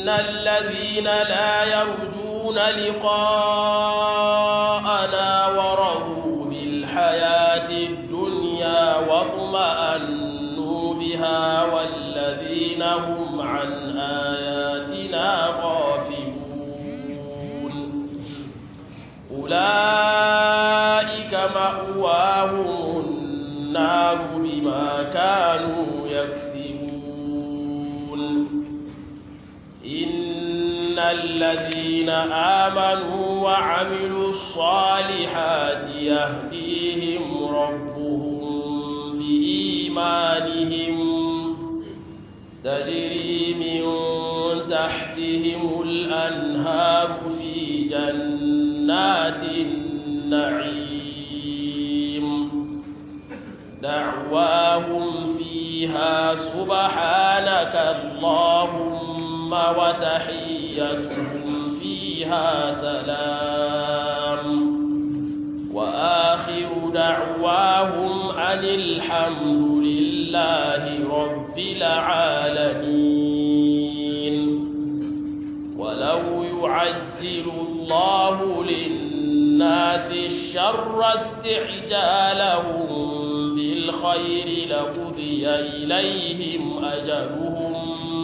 إن الذين لا يرجون لقاءنا ورضوا بالحياة الدنيا واطمأنوا بها والذين هم عن آياتنا غافلون أولئك مأواهم النار بما كانوا يكسبون إن الذين آمنوا وعملوا الصالحات يهديهم ربهم بإيمانهم تجري من تحتهم الأنهار في جنات النعيم دعواهم فيها سبحانك اللهم وتحيتهم فيها سلام وآخر دعواهم أن الحمد لله رب العالمين ولو يعجل الله للناس الشر استعجالهم بالخير لقضي إليهم أجلهم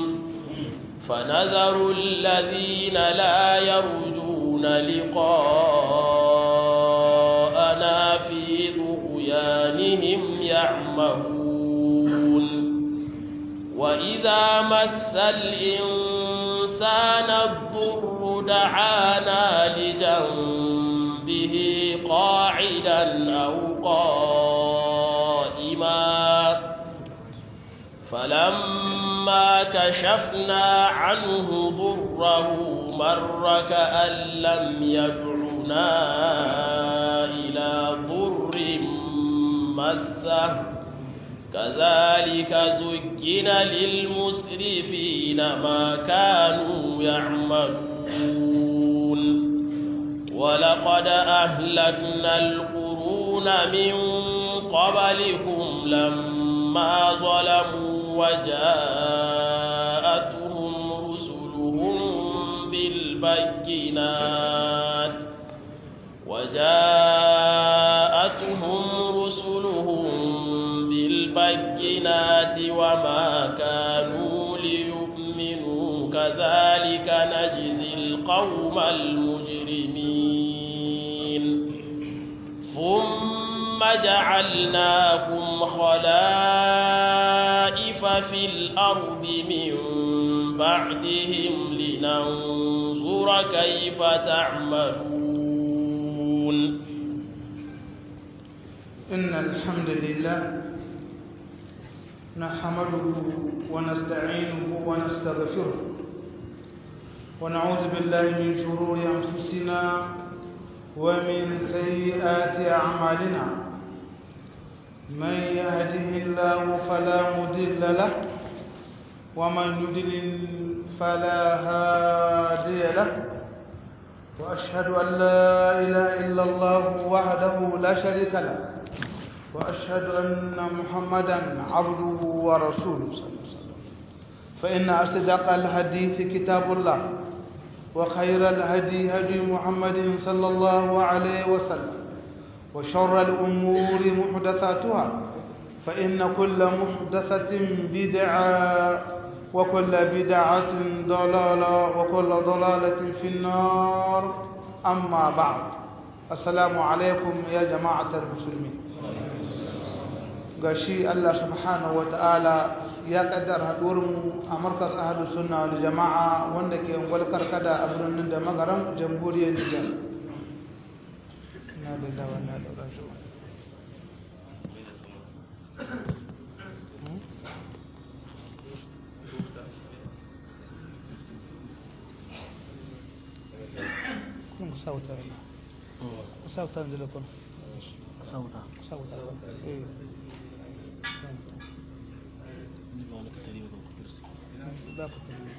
فنذر الذين لا يرجون لقاءنا في طغيانهم يعمهون وإذا مس الإنسان الضر دعانا لجنبه قاعدا أو قائما فلما كشفنا عنه ضره مر كأن لم يدعنا إلى ضر مسه كذلك زين للمسرفين ما كانوا يعملون ولقد أهلكنا القرون من قبلكم لما ظلموا وجاءتهم رسلهم بالبينات وجاءتهم رسلهم بالبينات وما كانوا ليؤمنوا كذلك نجزي القوم المجرمين ثم جعلناكم خلائف في الأرض من بعدهم لننظر كيف تعملون إن الحمد لله نحمده ونستعينه ونستغفره ونعوذ بالله من شرور أنفسنا ومن سيئات أعمالنا من يهده الله فلا مضل له ومن يضلل فلا هادي له وأشهد أن لا إله إلا الله وحده لا شريك له وأشهد أن محمدا عبده ورسوله صلى الله عليه وسلم فإن أصدق الحديث كتاب الله وخير الهدي هدي محمد صلى الله عليه وسلم وشر الأمور محدثاتها فإن كل محدثة بدعة وكل بدعة ضلالة وكل ضلالة في النار أما بعد السلام عليكم يا جماعة المسلمين gashi Allah subhanahu ta'ala ya kaddara haɗuwarmu a markaz ahadu sunna wal jama'a wanda ke ungwal karkada a birnin da magaran jamhuriyar Nijar na da dawa na da rashi kun sauta sauta da lokacin sauta sauta eh za ku tafi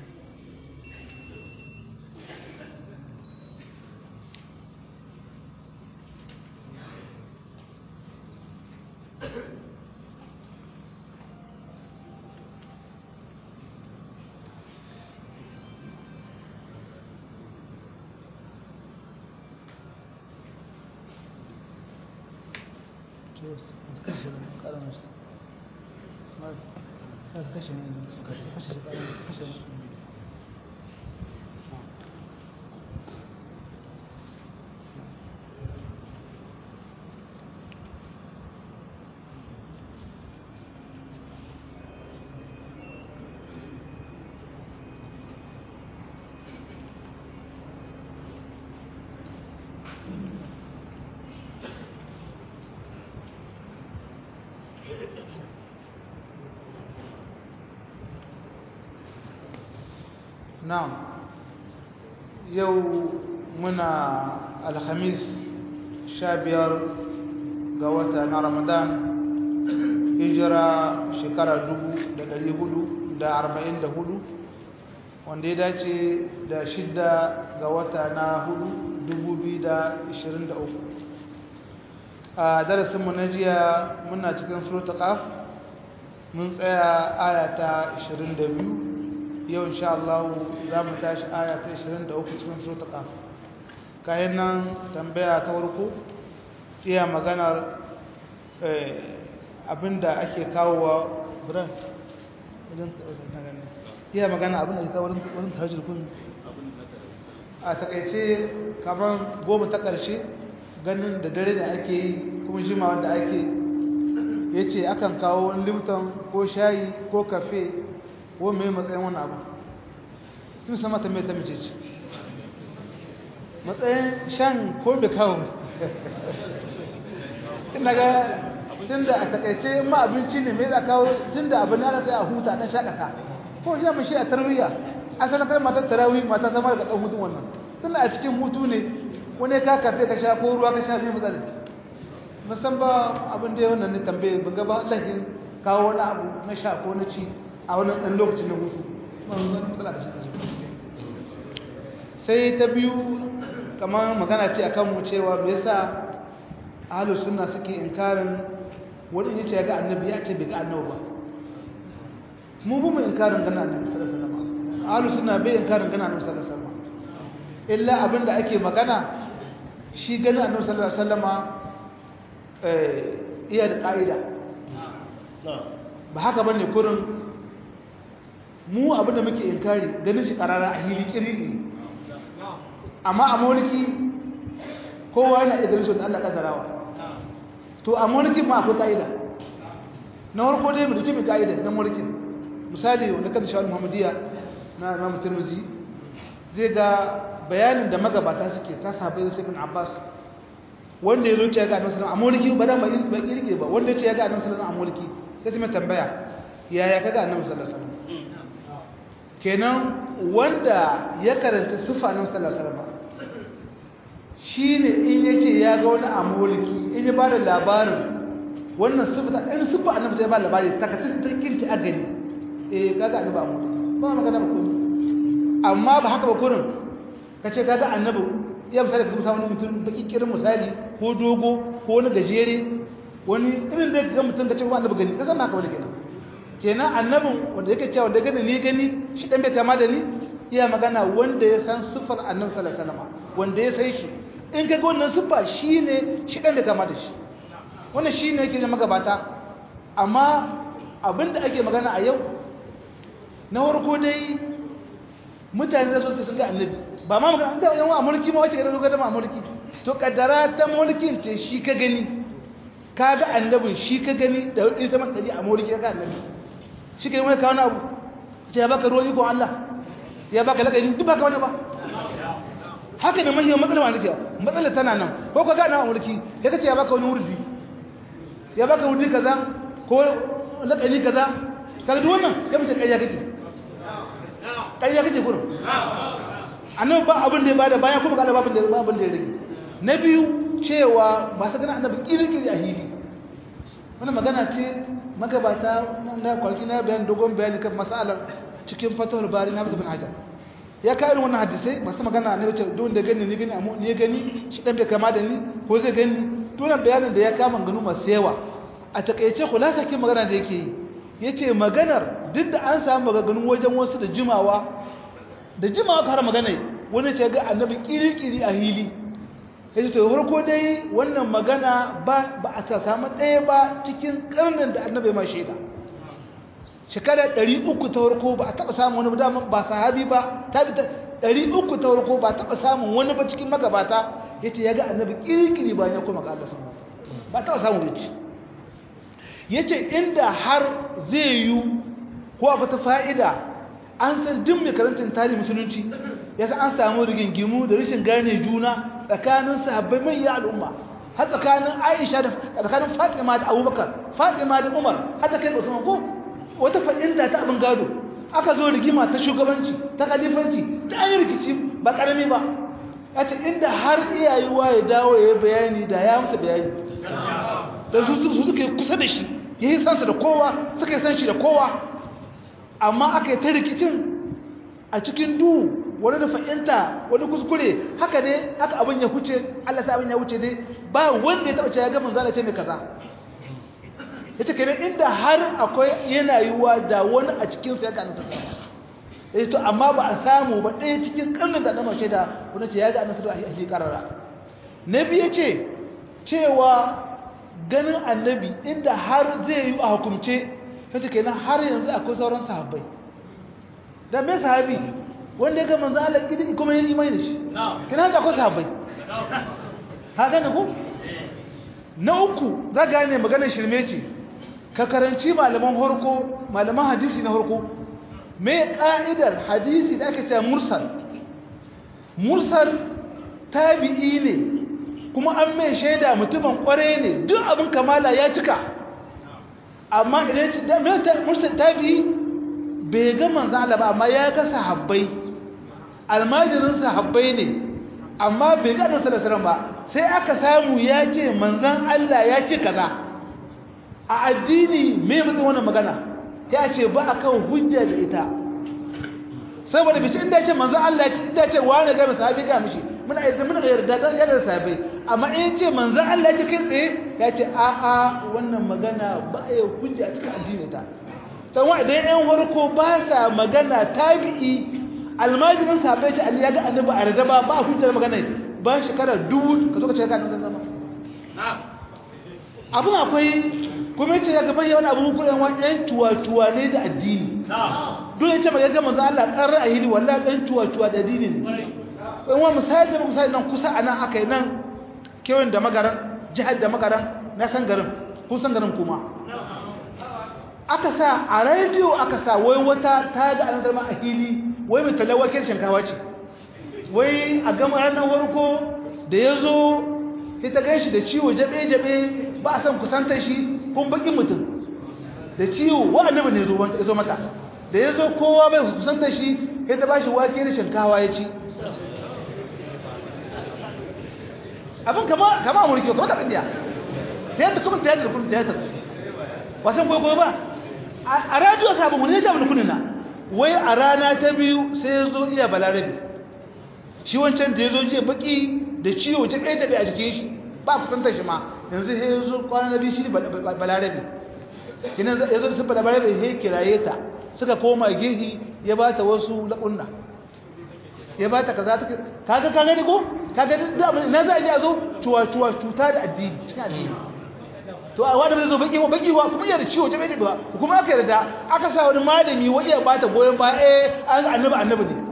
na'am yau muna alhamis sha biyar ga wata na ramadan hijira shekara dubu da dari hudu da arba'in da hudu wanda ya dace da shidda ga wata na hudu dubu biyu da ishirin da uku a darasinmu na jiya muna cikin surta ƙaf mun tsaya ayata ishirin da biyu yau insha Allah za mu tashi aya ta 23 cikin suratul qaf kayan nan tambaya ta farko iya maganar abinda ake kawowa buran wajen na gani iya magana abinda ake kawo wurin tahajjud kun a takaice kamar goma ta ƙarshe ganin da dare da ake yi kuma jima wanda ake ya ce akan kawo wani limton ko shayi ko kafe ko mai matsayin wani abu tun sama ta mai ta mace ce matsayin shan ko bai kawo ina ga tun da a takaice ma abinci ne mai za kawo tun da abin yana sai a huta na shakata ko shi mai shi a tarbiyya asalin kai matar tarawi mata zama daga ɗan hutun wannan tun a cikin hutu ne wani ka kafe ka sha ko ruwa ka sha mai matsala musan ba abin da ya wannan ne tambaye ban ga ba lahin kawo wani abu na sha ko na ci a wani ɗan lokacin na hutu sai ta biyu kamar magana ce akan mu cewa me yasa ahlus sunna suke inkarin wani yace ya ga annabi ya ce bai ga annabi ba mu bu mu inkarin ganin annabi sallallahu alaihi wasallam ahlus sunna bai inkarin ganin annabi sallallahu alaihi wasallam illa abinda ake magana shi ganin annabi sallallahu alaihi wasallama eh iya da ka'ida ba haka bane kurin mu abinda muke inkari ganin shi karara a hili kiriri amma a mulki kowa yana iya ganin shi wanda Allah kaddarawa to a mulki ma akwai kaida na farko dai mu duki mu kaida na mulkin misali wanda kan shawar Muhammadiyya na Imam Tirmidhi zai ga bayanin da magabata suke ta sahabbai da Ibn Abbas wanda ya zo ce ga Annabi sallallahu alaihi wasallam a mulki ba da ba kirkire ba wanda ya ce ga Annabi sallallahu alaihi wasallam a mulki sai mai tambaya yaya kaga Annabi sallallahu alaihi wasallam kenan wanda ya karanta sifa nan sallallahu alaihi wasallam shine in yace ya ga wani a mulki in ya bada labarin wannan sifa in sifa annabi sai ba labari ta ka ta kinci a gani eh kaga annabi a mulki ba magana ba kun amma ba haka ba kurin kace kaga annabi ya misali ka samu mutum baki kirin misali ko dogo ko wani gajere wani irin da ga mutum kace ba annabi gani kasan ba haka wani kenan kenan annabin wanda yake cewa da gani ni gani shi dan bai kama da ni iya magana wanda ya san sifar annabi sallallahu alaihi wasallam wanda ya san shi in kaga wannan sifa shine shi dan bai kama da shi wannan shine yake da magabata amma abinda ake magana a yau na farko dai mutane da su sun ga annabi ba ma magana da yawan mulki ma wace ga da ma mulki to kaddara ta mulkin ce shi ka gani ka ga annabin shi ka gani da ita man daji a mulki ka ga annabi shi ke wani kawo abu ce ya baka ruwan ikon Allah ya baka lakarin duk baka wani ba haka da mahiyar matsala wani kyau matsala tana nan ko ka gana a mulki ya kace ya baka wani wurdi ya baka wurdi kaza ko lakani kaza kaga duk wannan ya mace ƙarya kake ƙarya kake kurum annabi ba abin da ya bada baya kuma ga babin da babin da ya rage na biyu cewa ba su gana annabi kirkiri a hili wannan magana ce magabata na kwarki na bayan dogon bayani kan masalar cikin fatawar bari na bin hajar ya kawo irin wannan hadisai masu magana na wace don da gani ni gani amma ni gani shi dan bai kama da ni ko zai gani dole bayanin da ya kama ganu masu yawa a takaice kulasa kin magana da yake yi yace maganar duk da an samu maganganun wajen wasu da jimawa da jimawa har magana wani ce ga annabi kirikiri a hili yace to farko dai wannan magana ba ba a samu ɗaya ba cikin karnin da annabi ma shaida shekara 300 ta farko ba a taɓa samun wani dama ba sahabi ba tabi ta 300 ta farko ba a taɓa samun wani ba cikin magabata yace ya ga annabi kirkiri bayan ya koma ga Allah subhanahu ba taɓa samun yace yace inda har zai yi ko a ta fa'ida an san duk mai karantar tarihi musulunci ya san an samu rigingimu da rashin gane juna tsakanin sahabbai mai yi al'umma har tsakanin aisha da tsakanin fatima da abubakar fatima da umar har ta kai usman ko wata fa'inda ta abin gado aka zo rigima ta shugabanci ta kalifanci ta an yi rikici ba karami ba a ce inda har iyayewa ya dawo ya yi bayani da ya musu bayani da su suke kusa da shi ya yi sansa da kowa suka yi san shi da kowa amma aka yi ta rikicin a cikin duhu wani da fahimta wani kuskure haka ne haka abin ya huce Allah ta abin ya huce ne ba wanda ya taba cewa ga manzo Allah ce mai kaza yace kenan inda har akwai yana yiwa da wani a cikin sa ya ga annabi yace to amma ba a samu ba ɗaya cikin karnin da annabi shaida wani ce ya ga annabi a shi karara nabi yace cewa ganin annabi inda har zai yi a hukumce kace kenan har yanzu akwai sauran sahabbai da me sahabi wanda ya ga manzo Allah kidi kuma yin imani da shi kina da akwai sahabbai ha gane ku na uku za gane maganar shirme ce ka karanci malaman horko malaman hadisi na horko me ka'idar hadisi da ake cewa mursal mursal tabi'i ne kuma an mai shaida mutumin kware ne duk abin kamala ya cika amma idan ci da mai mursal tabi'i bai ga manzo Allah ba amma ya ga sahabbai almajirin sahabbai ne amma bai ga annabi sallallahu alaihi ba sai aka samu ya ce manzon Allah ya ce kaza a addini me mutum wannan magana ya ce ba akan hujja da ita saboda bici inda ya ce manzon Allah ya ce inda ya ce wani ga sahabi ga mishi muna yarda muna yarda da yana sahabbai amma in ce manzon Allah ya ce kai tsaye ya ce a a wannan magana ba ya hujja a cikin addini ta dan wa idan yan warko ba sa magana tabi'i almajirin sahabbai ce Ali ya ga annabi a rada ba ba hujjar magana ba shekara dubu ka zo ka ce ka annabi zama abun akwai kuma yace ya gaban yawan abu kullun wani ɗan tuwa-tuwa ne da addini dole ce ba ya ga manzo Allah qarra ahili wallahi ɗan tuwa-tuwa da addini ne in wa misali da misali nan kusa anan aka yi nan kewan da magaran jihar da magaran na san garin kun san garin kuma aka sa a rediyo aka sa wai wata ta ga an zama a hili wai mai talawakin shinkawa ce wai a gama ranar warko da ya zo sai ta gan shi da ciwo jabe-jabe ba a san kusantar shi kun bakin mutum da ciwo wa annabi ne ya zo mata da ya zo kowa bai kusantar shi sai ta ba shi wake da shinkawa ya ci abin kama a mulki kama da ɗandiya tiyatar kuma tiyatar kuma tiyatar wasan kwaikwayo ba a radiyo sabon wani ya sha wani kunina wai a rana ta biyu sai ya zo iya balarabe shi wancan da ya zo jiya baki da ciwo ta kai tabi a jikin shi ba kusantar shi ma yanzu sai ya zo kwana na biyu shi balarabe kinan ya zo da sun balarabe ya kiraye ta suka koma gehi ya ba ta wasu laƙunna ya ba ta kaza ta kaga ka gani ko kaga da abin na za a ji a zo cuwa cuwa cuta da addini cikin addini to a wanda bai zo baki baki wa kuma yana ciwo jabe jabe kuma aka yarda aka sa wani malami wa iya bata goyon ba eh an annabi annabi ne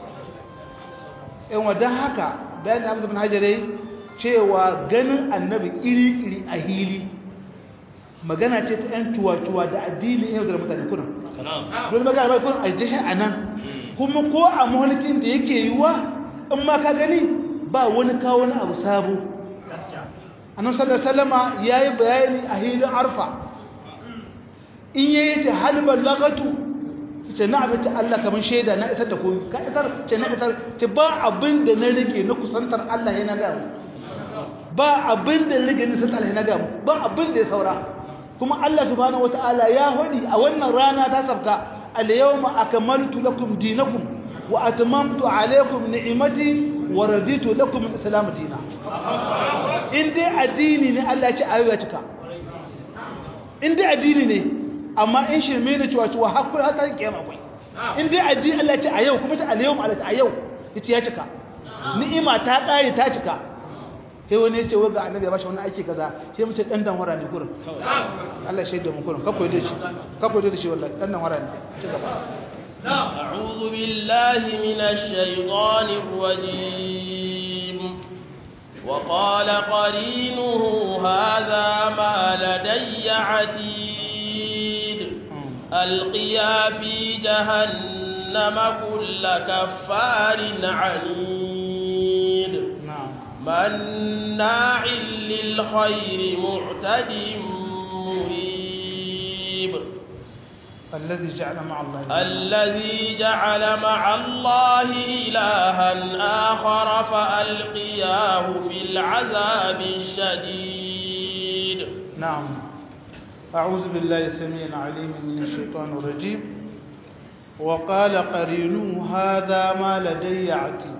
in wadan haka bayan da Hamza bin Hajarai cewa ganin annabi iri iri a hili magana ce ta yan tuwa tuwa da addini yau da mutane kunan don magana bai kun aljashi anan kuma ko a mulkin da yake yiwa in ma ka gani ba wani kawo wani abu sabo annabi sallallahu alaihi wasallama yayi bayani a hilin arfa in yayi ta halbal lagatu ce na abin Allah kaman shaida na isar da komai ka isar ce na isar ce ba abin da na rike na kusantar Allah yana ga mu ba abin da na rike na kusantar Allah yana ga mu ba abin da ya saura kuma Allah subhanahu wataala ya hodi a wannan rana ta sabka al-yawma akmaltu lakum dinakum wa atmamtu alaykum ni'mati wa raditu lakum al-islam dinan in dai addini ne Allah ya ce ayo ya cika in dai addini ne amma in shirme ne cewa cewa hakuri har ta kiyama akwai in dai addini Allah ya ce a yau kuma ta al-yawm Allah ta a yau yace ya cika ni'ima ta kare ta cika sai wani ya ce wa ga annabi ya bashi wani aiki kaza sai mu ce dan dan wara ne kurin Allah shaida mu kurin kakko da shi kakko da shi wallahi dan dan wara ne ci gaba أعوذ بالله من الشيطان الرجيم وقال قرينه هذا ما لدي عتيد ألقيا في جهنم كل كفار عنيد مناع للخير معتد مريب الذي جعل مع الله الذي جعل مع الله إلها آخر فألقياه في العذاب الشديد نعم أعوذ بالله السميع العليم من الشيطان الرجيم وقال قرينه هذا ما لدي عتيد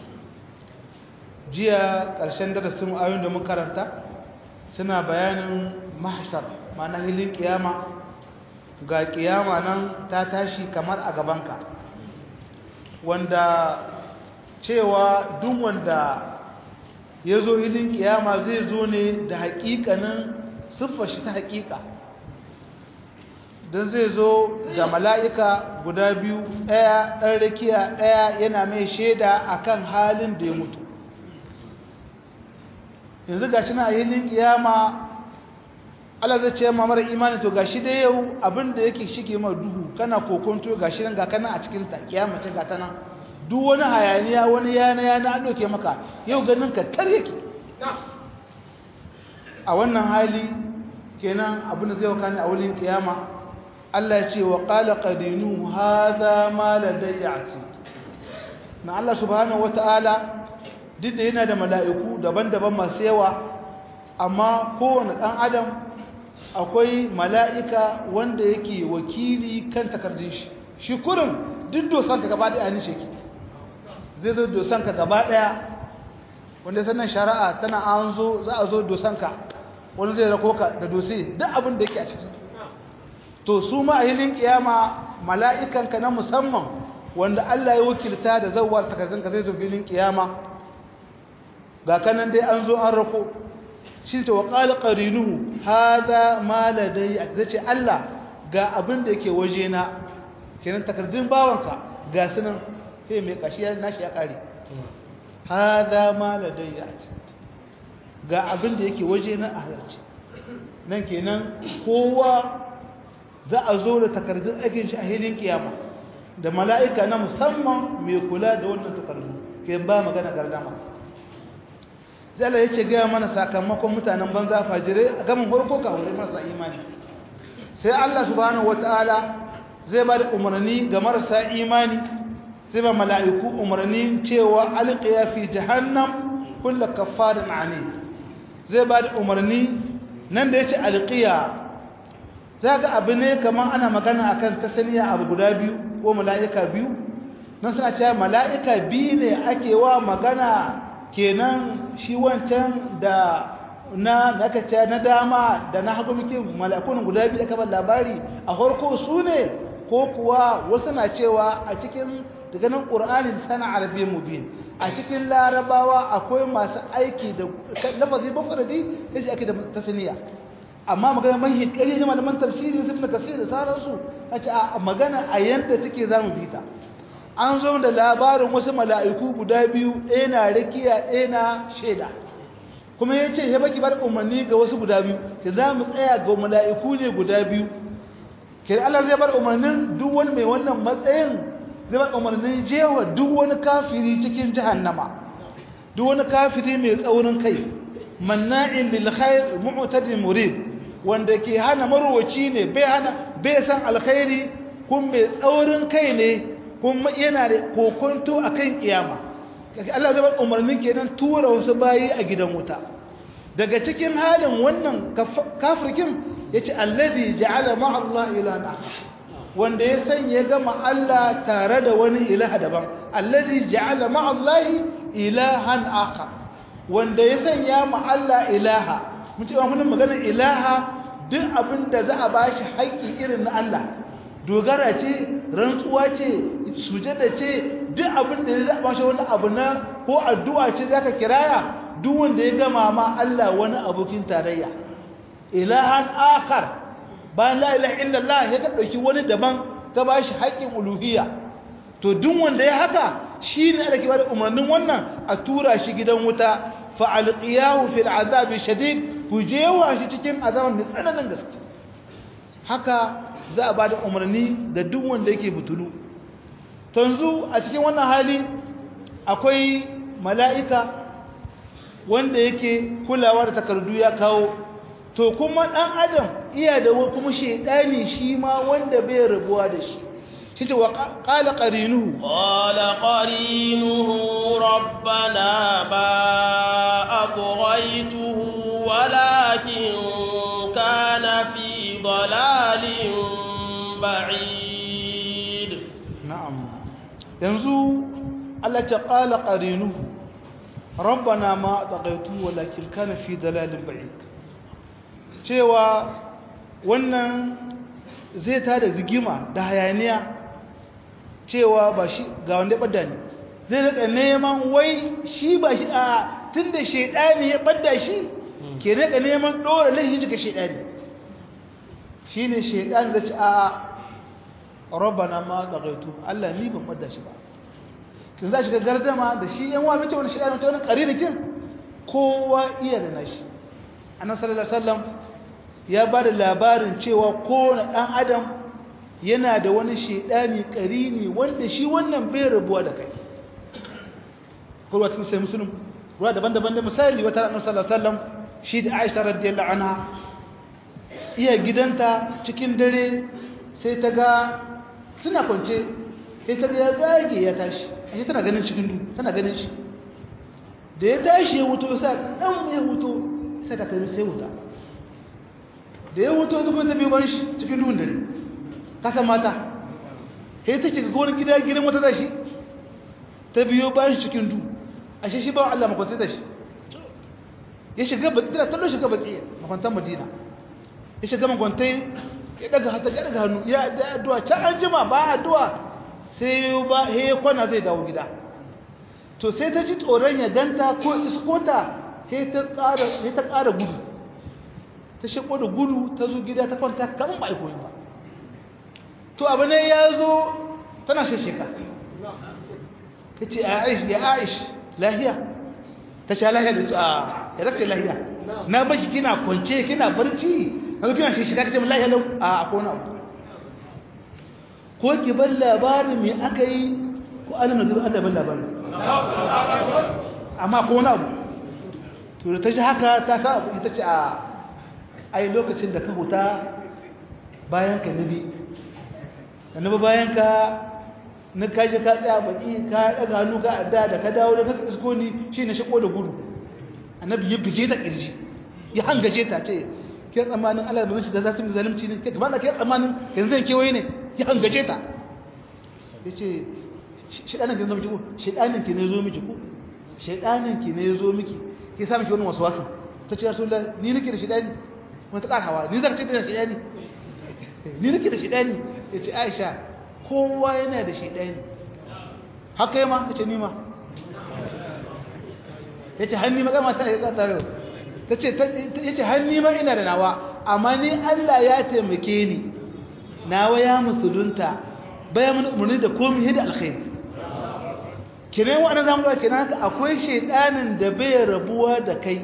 jiya ƙarshen darasin ayoyin da makaranta suna bayanin mahshar ma'ana hilin kiyama ga kiyama nan ta tashi kamar a gabanka wanda cewa duk wanda ya zo hilin kiyama zai zo ne da haƙiƙanin siffar shi ta haƙiƙa don zai zo da mala'ika guda biyu ɗaya ɗan rakiya ɗaya yana mai shaida akan halin da ya mutu yanzu ga shi na hilin kiyama Allah zai ce ma mara imani to gashi dai yau abin da yake shige ma duhu kana kokonto gashi nan ga kana a cikin ta kiyama ce ga ta nan duk wani hayaniya wani yana yana an doke maka yau ganin ka kar yake a wannan hali kenan abin da zai wakana a wurin kiyama Allah ya ce wa qala qadinu hadha ma ladayya ati na Allah subhanahu wataala duk da yana da mala'iku daban-daban masu yawa amma kowane ɗan adam akwai mala'ika wanda yake wakili kan takardun shi shi kurin duk dosanka gaba ɗaya ni sheki zai zo dosanka gaba ɗaya wanda sannan shari'a tana an zo za a zo dosanka wani zai rako ka da dose duk abin da yake a ciki to su ma a hilin kiyama mala'ikanka na musamman wanda Allah ya wakilta da zawar takardunka zai zo filin kiyama ga kanan dai an zo an rako shi ta waƙala ƙarinuhu haza ma ladai zai ce Allah ga abin da yake waje na kenan takardun bawanka ga sunan sai mai kashi ya nashi ya ƙare haza ma ladai ya ce ga abin da yake waje na a halarci nan kenan kowa za a zo da takardun aikin shi a hilin kiyama da mala'ika na musamman mai kula da wannan takardu ke ba magana gardama zala ya ce gaya mana sakamakon mutanen banza fajirai a gamin farko kawai marasa imani sai Allah subhanahu wata'ala zai ba da umarni ga marasa imani zai ba mala'iku umarni cewa alƙiya fi jahannam kulla kafarin ani zai ba da umarni nan da ya ce alƙiya za ga abu ne kamar ana magana akan tasaniya abu guda biyu ko mala'ika biyu nan suna cewa mala'ika biyu ne ake wa magana kenan shi wancan da na nakace na dama da na hagu muke malakun guda biyu aka bar labari a farko su ne ko kuwa wasu na cewa a cikin daga nan qur'ani sana arabi mubin a cikin larabawa akwai masu aiki da lafazi mufradi yace ake da tasniya amma magana mai hikari ne malaman tafsiri sun da kasir da sauransu ace a magana a yanda take zamu bita an zo da labarin wasu mala'iku guda biyu ɗaya na rakiya ɗaya na shaida kuma ya ce ya baki bar umarni ga wasu guda biyu ke za mu tsaya ga mala'iku ne guda biyu ke Allah zai bar umarnin duk wani mai wannan matsayin zai bar umarnin jewa duk wani kafiri cikin jahannama duk wani kafiri mai tsaurin kai manna'in lil khair mu'tadin murid wanda ke hana marwaci ne bai hana bai san alkhairi kun mai tsaurin kai ne kuma yana da kokonto a kan kiyama Allah zai bar umarnin kenan tura wasu bayi a gidan wuta daga cikin halin wannan kafirkin ya ce allazi ja'ala ma'allah ilana wanda ya sanya gama Allah tare da wani ilaha daban allazi ja'ala ma'allahi ilahan aka wanda ya sanya ma'alla ilaha mun ce mun magana ilaha duk abin da za a bashi haƙƙi irin na Allah dogara ce rantsuwa ce sujada ce duk abin da ya zaɓa shi wani abu na ko addu'a ce za ka kiraya duk wanda ya gama ma Allah wani abokin tarayya ilahan akhar bayan la ilaha illallah ya ka dauki wani daban ka bashi haƙƙin uluhiyya to duk wanda ya haka shine da ke bada umarnin wannan a tura shi gidan wuta fa alqiyahu fil azab shadid ku jewa shi cikin azaban mai tsananin gaske haka za a bada umarni ga duk wanda yake butulu to yanzu a cikin wannan hali akwai mala'ika wanda yake kulawa da takardu ya kawo to kuma ɗan adam iya da kuma shaidani shi ma wanda bai rabuwa da shi shi ce wa ƙala ƙarinuhu ƙala ƙarinuhu rabbana ba a ƙuraituhu walakin kana fi dalalin ba'id na'am yanzu Allah ta ƙala ƙarinuhu rabbana ma ɗaƙaitu walakin kana fi dalalin ba'id cewa wannan zai ta da zigima da hayaniya cewa ba shi ga wanda ya ɓadda ne zai rika neman wai shi ba shi a tun da shaidani ya ɓadda shi ke rika neman ɗora laifin shi ga shaidani shi ne shaidani da ci a rabana ma da gaitu Allah ni ban ɓadda shi ba kin za shi ga gardama da shi yan wani wani shaidani ta wani ƙarinikin kowa iya da nashi annabi sallallahu alaihi wasallam ya ba da labarin cewa kowane ɗan adam yana da wani shaidani ƙarini wanda shi wannan bai rabuwa da kai kurwa cikin sai musulun ruwa daban-daban da misali wata ranar sallallahu shi da aisha radiyallahu anha iya gidanta cikin dare sai ta ga suna kwance sai ta ga ya zage ya tashi ashe tana ganin cikin du tana ganin shi da ya tashi ya wuto sai dan ya wuto sai ta kai sai wuta da ya wuto duk wata biyu ban shi cikin duhun dare kasa mata sai ta shiga gonar gida gidan wata da shi ta biyo bayan shi cikin du ashe shi ba Allah makwanta da shi ya shiga baki tana tallo shiga baki makwantan madina ya shiga makwantai ya daga hata ya daga hannu ya da addu'a can an jima ba addu'a sai ba he kwana zai dawo gida to sai ta ji tsoron ya ganta ko iskota sai ta ƙara sai ta ƙara gudu ta shiko da gudu ta zo gida ta kwanta kaman ba aiko ba to abu ne ya zo tana shashika ta ce ya aish lahiya ta sha lahiya da a ya zaka lahiya na bashi kina kwance kina barci na kina shashika ta ce min lahiya lau a akwai wani abu ko ki bar labarin me aka yi ko alim na zuba allah ban labarin amma ko wani abu to da ta shi haka ta sa abu ita ce a ai lokacin da ka huta bayan ka nabi ka nabi bayan ka na kashi ka tsaya baki ka daga hannu ka adda da ka dawo da ka isko ni shi na shiko da gudu annabi ya bige ta kirji ya hangaje ta ce ke tsammanin Allah da bace da za su yi zalunci ne ke ba ke tsammanin yanzu zan kewaye ne ya hangaje ta yace shedanin ki zo miki ko shedanin ki ne zo miki ko shedanin ki ne zo miki ke sa miki wannan waswasin ta ce rasulullah ni nake da shedani wata ƙarawa ni zan ce da shedani ni nake da shedani ya ce aisha kowa yana da shedani haka yi ma ya ce nima ya ce hannu ma gama ta yi ƙasa yau ta ce ya ce hannu ma ina da nawa amma ni allah ya taimake ni nawa ya musulunta bayan mun umarni da komi hidda alkhairi kinan wa'ana zamu da kinan haka akwai shedanin da bai rabuwa da kai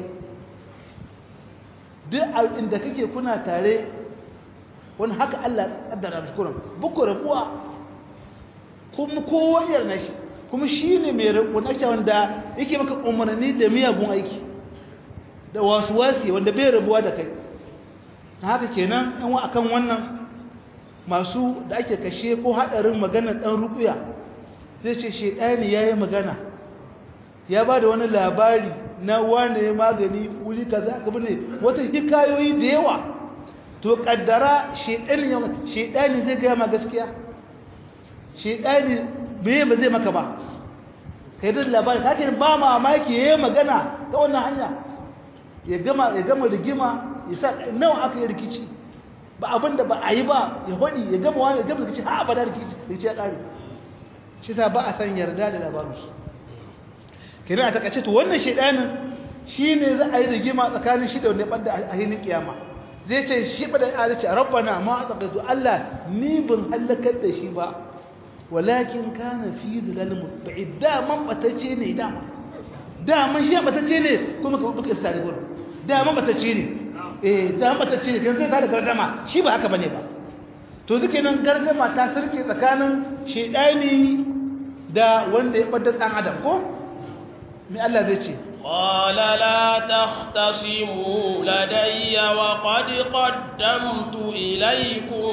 duk inda kake kuna tare wani haka Allah kaddara muskuran buku rabuwa kuma kowa yar nashi kuma shine mai rabu nashi wanda yake maka umarni da miyagun aiki da wasu wasi wanda bai rabuwa da kai haka kenan yan akan wannan masu da ake kashe ko hadarin maganar dan rukuya zai ce shedani yayi magana ya ba da wani labari na wane magani wuri kaza ka bane wata hikayoyi da yawa to kaddara shedani shedani zai ga ma gaskiya shedani me ba zai maka ba kai da labari kake ba mamaki yayi magana ta wannan hanya ya gama ya gama rigima ya sa nawa aka yi rikici ba abinda ba a yi ba ya hodi ya gama wani ya gama rikici ha ba da rikici rikici ya kare shi sa ba a san yarda da labarinsu kenan a takaice to wannan shedanin shine za a yi rigima tsakanin shi da wanda ya bada a hinin kiyama zai ce shi bada ya ce rabbana ma aqadu Allah ni ban halakar da shi ba walakin kana fi dhalalin mutba'id da man batace ne da da man shi batace ne kuma ka buka sare gurin da man batace ne eh da man batace ne kan sai ta da gardama shi ba haka bane ba to duke nan gardama ta sarke tsakanin shedani da wanda ya bada dan adam ko me Allah zai ce قال لا تختصموا لدي وقد قدمت إليكم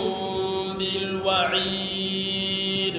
بالوعيد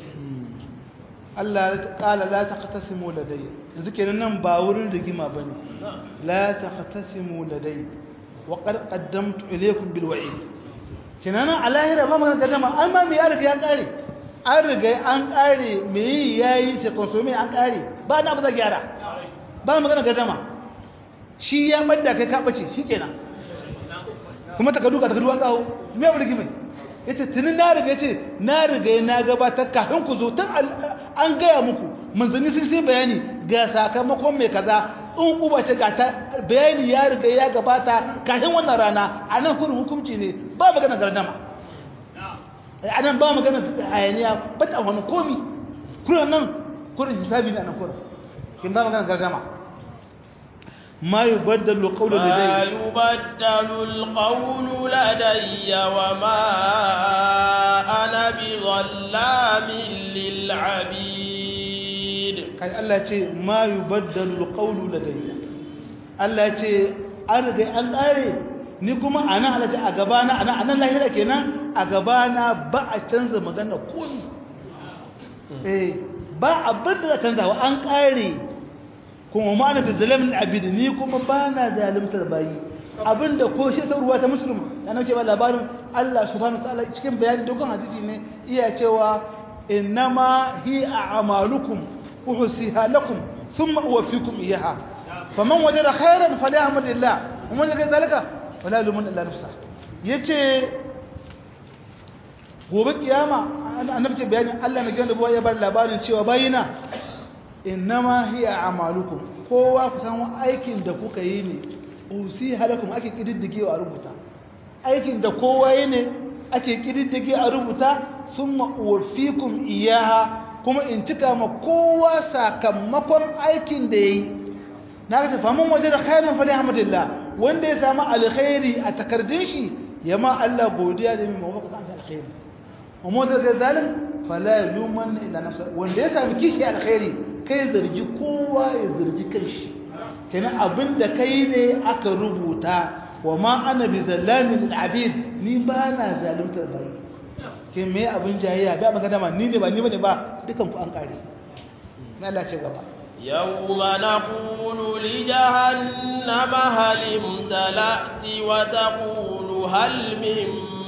Allah ƙala la taqtasimu ladayya yanzu kenan nan ba wurin rigima bane la taqtasimu ladayya wa qad qaddamtu ilaykum bil wa'id kenan a lahira ba magana gadama an ma me ya riga ya kare an riga an kare me yayi sai consume an kare ba na ba za gyara ba magana gadama shi ya madda kai ka bace shikenan kuma ta kaduka ta kaduwa kawo me ya rigima yace tunin na riga yace na riga na gabatar kafin ku zo tun an gaya muku manzanni sun sai bayani ga sakamakon mai kaza in uba ce ga ta bayani ya riga ya gabata kafin wannan rana a nan kurin hukunci ne ba magana gardama a nan ba magana hayaniya ba ta wani komi kurin nan kurin hisabi ne a nan kurin kin ba magana gardama ما يبدل القول لدي ما يبدل القول لدي وما أنا بظلام للعبيد kai Allah ya ce ma yubaddalu alqawlu ladayya Allah ya ce an riga an kare ni kuma ana Allah ce a gabana ana anan lahira kenan a gabana ba a canza magana komai eh ba abin da canzawa an kare kuma ma ana bizalamin abid ni kuma ba na zalimtar bayi abinda ko shi ta ruwa ta musulma da nake ba labarin Allah subhanahu wa ta'ala cikin bayani dogon hadisi ne iya cewa innama hi a'malukum uhsiha lakum thumma uwaffikum iyaha faman wajada khairan falyahmadillah ومن لقى ذلك فلا يلومن الا نفسه yace gobe kiyama annabi ce bayani Allah mai ganda ya bar labarin cewa bayina innama hiya a'malukum kowa ku san aikin da kuka yi ne usi halakum ake kididdige a rubuta aikin da kowa yi ne ake kididdige a rubuta summa uwaffikum iyaha kuma in cika ma kowa sakamakon aikin da yayi na ga faman waje da khairan fa alhamdulillah wanda ya samu alkhairi a takardun shi yama Allah godiya da mai mawaka san alkhairi amma daga zalin fala yuman ila nafsa wanda ya samu kishi alkhairi kai zargi kowa ya zargi kanshi kenan abinda kai ne aka rubuta wa ma ana bi zallamin lil abid ni ba na zaluntar bayi ke me abin jayayya ba magana ma ni ne ba ni bane ba dukan ku an kare na Allah ce gaba يوم نقول لجهنم هل امتلأت وتقول هل من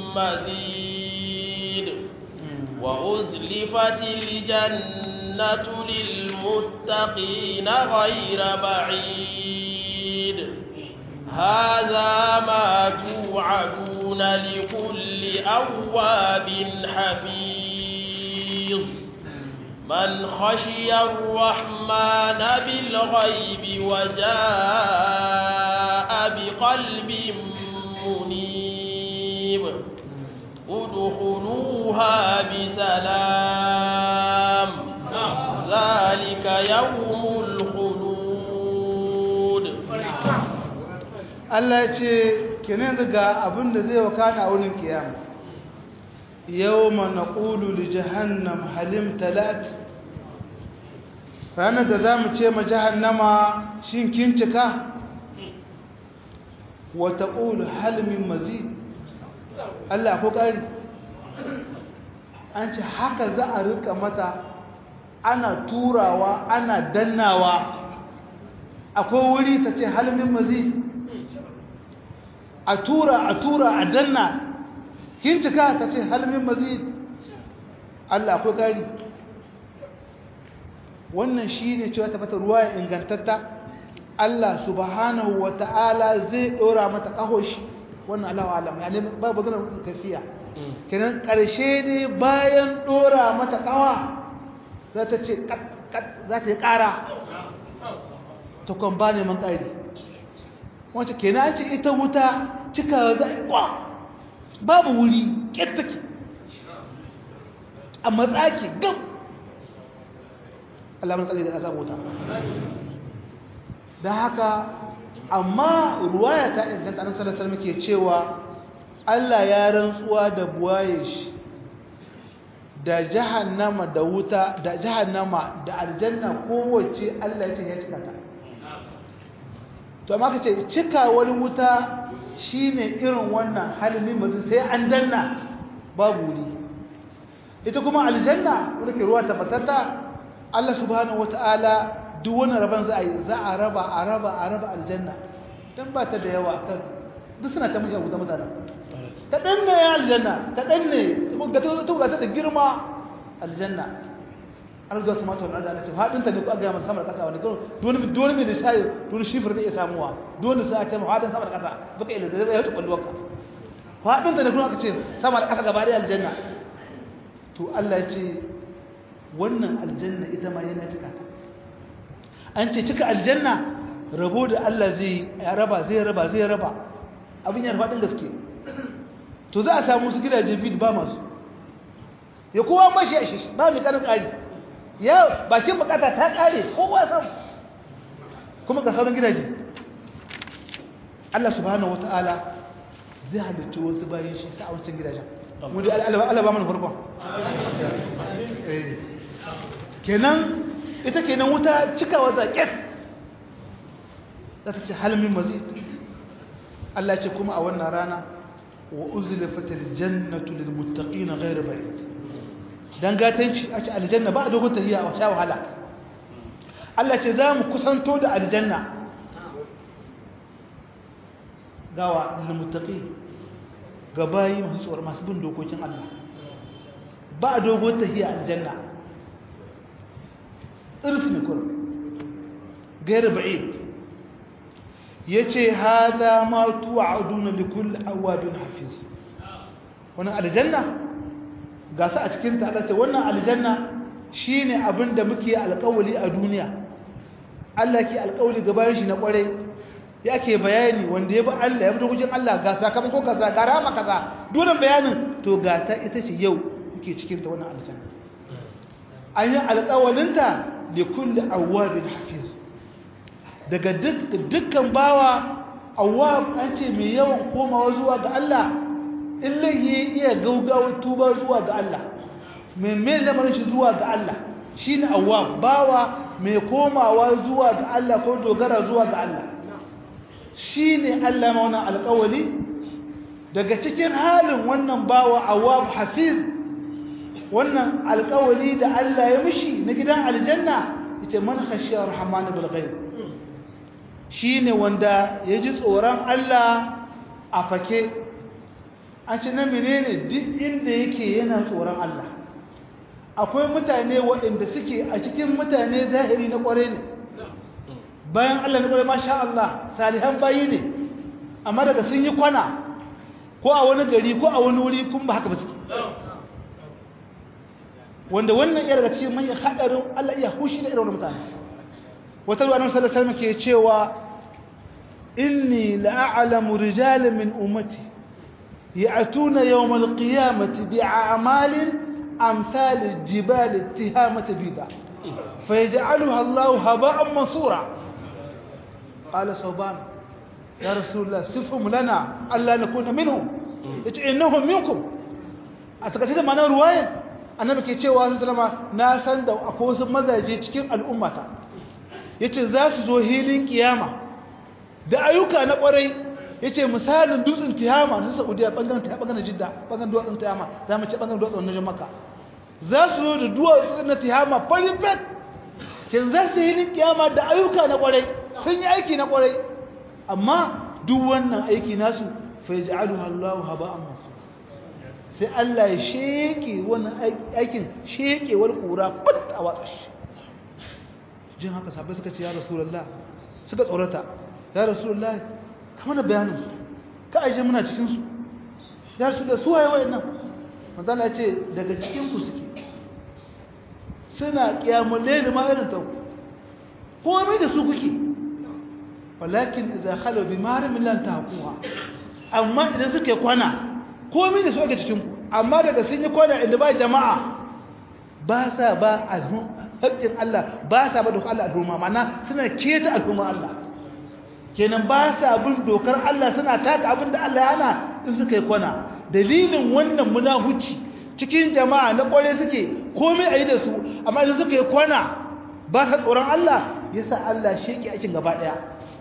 مزيد وأزلفت الجنة للمتقين غير بعيد هذا ما توعدون لكل أواب حفيظ من خشي الرحمن بالغيب وجاء بقلب منيب ادخلوها بسلام ذلك يوم الخلود Allah ya ce kenan daga abin da zai wakana a wurin kiyama yawma naqulu li jahannam halim talat ranar da zamu ce ma jahannama shin kin cika wa taqulu hal min mazid Allah ko kari an ce haka za a rika mata ana turawa ana dannawa akwai wuri ta ce hal min mazid a tura a tura a danna kin cika ta ce halmin mazid Allah akwai kari wannan shi ne cewa ta fata ruwa ya ingantatta Allah subhanahu wa ta'ala zai ɗora mata ƙahoshi wannan Allah wa alam yani ba ba ganin kafiya kenan ƙarshe ne bayan ɗora mata ƙawa za ta ce za ta yi ƙara ta kwan ba neman ƙari wacce kenan ce ita wuta cikawa za a kwa babu wuri ƙettaki a matsaki gam alamun tsari da ƙasa wuta don haka amma ruwaya ta inganta an salasar muke cewa Allah ya rantsuwa da buwaye shi da jahannama da wuta da jahannama da aljanna kowace Allah ya ce ya cika ta to amma kace cika wani wuta shine irin wannan halin mutum sai an danna babu wuri ita kuma aljanna wanda ke ruwa tabbatatta Allah subhanahu wataala duk wani rabon za a yi za a raba a raba a raba aljanna dan ba ta da yawa kan duk suna ta mushi wuta mutane kaɗan ne ya aljanna kaɗan ne ta ta da girma aljanna arzuwa su mata wani aljanna haɗinta ne ku aga yamar samar ƙasa wani kawai dole mai da shayi dole shifir bai iya samuwa dole sai a ce haɗin samar ƙasa baka ila zai yauta ƙwallo ka haɗinta ne kuma aka ce samar ƙasa gaba da aljanna to Allah ya ce wannan aljanna ita ma yana cika ta an ce cika aljanna rabo da Allah zai raba zai raba zai raba abin yana faɗin gaske to za a samu su gidaje bid ba masu ya kowa mashi a shi ba mai karin ƙari ya bakin bukata ta ƙare kowa samu kuma ga sauran gidaje Allah subhanahu wata'ala zai halittu wasu bayan shi sa a wancan gidajen wanda Allah ba mana farkon kenan ita kenan wuta cikawa zaƙet za ta ce halmin mazid Allah ce kuma a wannan rana wa uzlifatil jannatu lil muttaqin ghayr ba'id dan gatanci a ce aljanna ba dogon tahiya a sha wahala Allah ce za mu kusanto da aljanna gawa lil muttaqin ga bayi masu tsoron masu bin dokokin Allah ba dogon tahiya aljanna irfi ne kurum ghayr ba'id yace hada ma tu'aduna likulli awabin hafiz wannan aljanna ga su a cikin ta Allah ce wannan aljanna shine abin da muke alƙawali a duniya Allah ke alƙawali gaban shi na kware yake bayani wanda ya bi Allah ya bi dokokin Allah ga sakamako kaza ga rama kaza dole bayanin to ga ta ita ce yau muke cikin ta wannan aljanna an yi alƙawalinta likulli awabin hafiz daga dukkan bawa awwab an ce mai yawan komawa zuwa ga Allah in laihi iya gaugawa tuba zuwa ga Allah mai mai lamarin shi zuwa ga Allah shine awwab bawa mai komawa zuwa ga Allah ko dogara zuwa ga Allah shine Allah ma wannan alƙawali daga cikin halin wannan bawa awwab hafiz wannan alƙawali da Allah ya mishi na gidan aljanna yace man khashiya rahman bil ghaib shi ne wanda ya ji tsoron Allah a fake an ce na menene duk inda yake yana tsoron Allah akwai mutane waɗanda suke a cikin mutane zahiri na ƙware ne bayan Allah na ƙware masha Allah salihan bayi ne amma daga sun yi kwana ko a wani gari ko a wani wuri kun ba haka ba suke wanda wannan iya daga cikin manyan haɗarin Allah iya hushi da irin wani mutane wata ruwa nan sallallahu alaihi ke cewa inni la'alamu rijalan min ummati ya'tuna yawm al-qiyamati bi'amalin amsal al-jibal ittihamati bida fayaj'aluha Allah haba'an mansura qala sawban ya rasulullah sifhum lana alla nakuna minhum yace innahum minkum a takaice da ma'anar ruwayar annabi ke cewa sallama na san da akwai wasu mazaje cikin al'ummata yace za su zo hilin kiyama da ayyuka na kwarai yace misalin dutsen kiyama na Saudiya bangaren ta bangaren Jidda bangaren dutsen kiyama za mu ce bangaren dutsen na Makka za su zo da duwatsu na kiyama farin fet kin za su hilin kiyama da ayyuka na kwarai sun yi aiki na kwarai amma duk wannan aiki nasu fa yaj'aluha Allahu haba'an mansura sai Allah ya sheke wannan aikin shekewar kura put a watsa shi jin haka sabai suka ce ya rasulullah suka tsorata ya rasulullah kamar da bayanin su ka aje muna cikin su ya rasulullah su waye wayannan manzo ya ce daga cikin ku suke suna kiyamul layl ma irin ta komai da su kuke walakin idza khalu bi marim lan tahquha amma idan suke kwana komai da su ake cikin ku amma daga sun yi kwana inda ba jama'a ba sa ba haƙƙin Allah ba sa ba dokar Allah al'umma mana suna keta al'umma Allah kenan ba sa bin dokar Allah suna taka abin da Allah ya hana in suka yi kwana dalilin wannan munahuci cikin jama'a na kware suke komai a yi da su amma idan suka yi kwana ba sa tsoron Allah ya sa Allah sheki aikin gaba ɗaya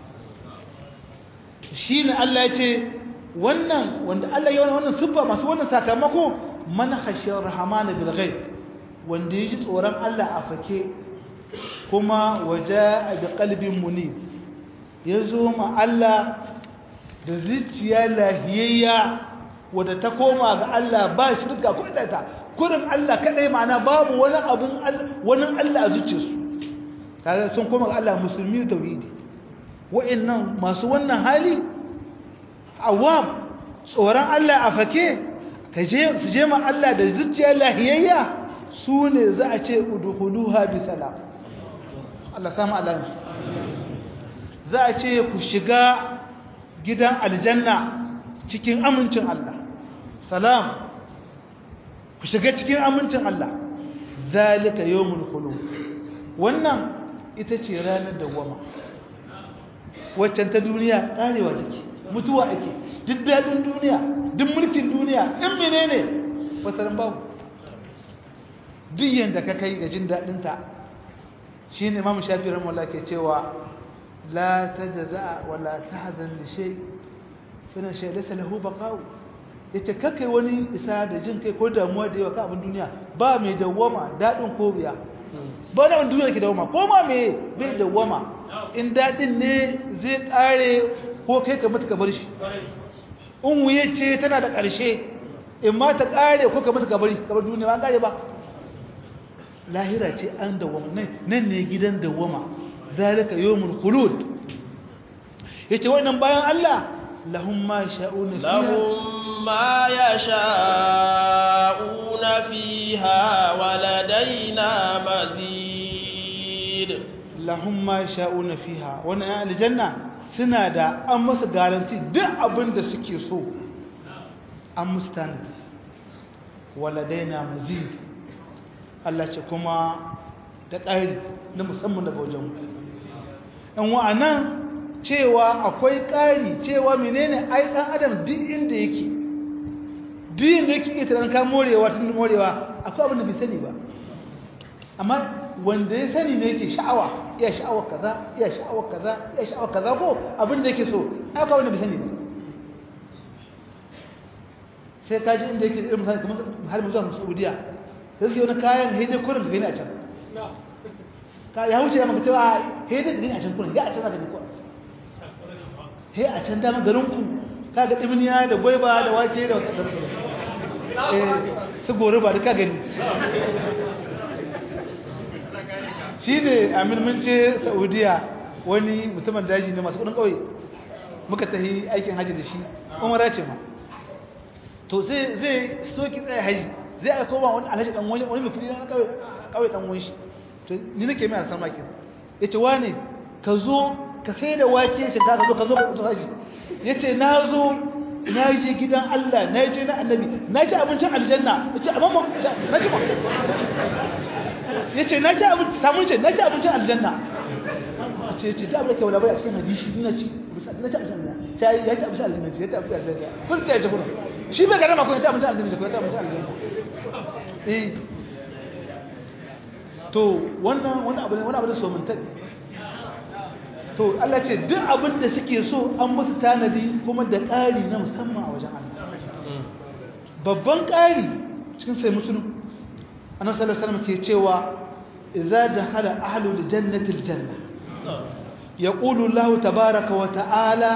shi ne Allah ya ce wannan wanda Allah ya wani wannan siffa masu wannan sakamako man khashiyar rahmanu bil ghaib wanda ya ji tsoron Allah a fake kuma waje a da kalbin muni ya zo ma Allah da zuciya lahiyayya wadda ta koma ga Allah ba shirka ko ta kurin Allah kadai ma'ana babu wani abin wani Allah a zuciyarsu kaga sun koma ga Allah musulmi tauhidi wa'annan masu wannan hali awam tsoron Allah a fake kaje su je ma Allah da zuciya lahiyayya su ne za a ce udkhuluha bi salam Allah samu alansu za a ce ku shiga gidan aljanna cikin amincin Allah salam ku shiga cikin amincin Allah zalika yawmul khulud wannan ita ce ranar dawwama waccan ta duniya karewa take mutuwa ake duk dadin duniya duk mulkin duniya in menene wasaran babu duk yanda ka kai ga jin dadin ta shine Imam Shafi'i rahimahullah ke cewa la tajza wa la tahzan li shay fa na shay laysa lahu baqa'u yace kakai wani isa da jin kai ko damuwa da yawa ka abin duniya ba mai dawwama dadin ko biya ba da duniya ke dawwama ko ma me bai dawwama in dadin ne zai kare ko kai ka mutu ka bar shi in wuye ce tana da ƙarshe in ma ta kare ko ka mutu ka bari ka bar duniya ba kare ba lahira ce an dawwama nan ne gidan dawwama zalika yawmul khulud yace wannan bayan Allah lahum ma sha'una fiha lahum ma yasha'una fiha waladaina mazid lahum ma sha'una fiha wannan aljanna suna da an masa garanti duk abin da suke so an musu tanadi waladaina mazid Allah ce kuma da ƙari na musamman daga wajen ɗan wa'anan cewa akwai ƙari cewa menene ai ɗan adam duk inda yake duk inda yake ita ɗan kan morewa tun morewa akwai abin da bai sani ba amma wanda ya sani ne yake sha'awa iya sha'awar kaza iya sha'awar kaza iya sha'awar kaza ko abin da yake so akwai abin da bai sani ba sai ka ji inda yake irin misali kamar har mu zuwa Saudiya sai su wani kayan hidin kurin da gani a can ka ya wuce maka cewa hidin da gani a can kurin ya a can zaka gani kurin he a can dama garin ku ka ga dimniya da gwaiba da wake da wata eh su gore ba duka gani shi ne amin mun ce Saudiya wani mutumin daji ne masu kudin kauye muka tafi aikin haji da shi umara ce ma to zai zai soki tsaye haji zai aiko ba wani alhaji dan wani wani mutune na kawai kawai dan wani shi to ni nake mai alsan maki yace wane ka zo ka sai da wake shi ka zo ka zo ka zo haji yace na zo na je gidan Allah na je na annabi na ci abincin aljanna yace amma na ci ba yace na ci abinci samun ce na ci abincin aljanna yace yace da abin da ke wala bai a cikin hadisi na ci na ci abincin aljanna sai ya ci abincin aljanna ya ci abincin aljanna kun ta ji kuma shi bai garama ko ya ci abincin aljanna ko ya ci abincin aljanna eh to wannan wani abu ne wani abu da so mun tadi to Allah ce duk abin da suke so an musu tanadi kuma da ƙari na musamman a wajen Allah babban ƙari cikin sai musulun annabi sallallahu alaihi wasallam ke cewa idza dakhala ahlul jannati aljanna yaqulu Allah tabaaraka wa ta'ala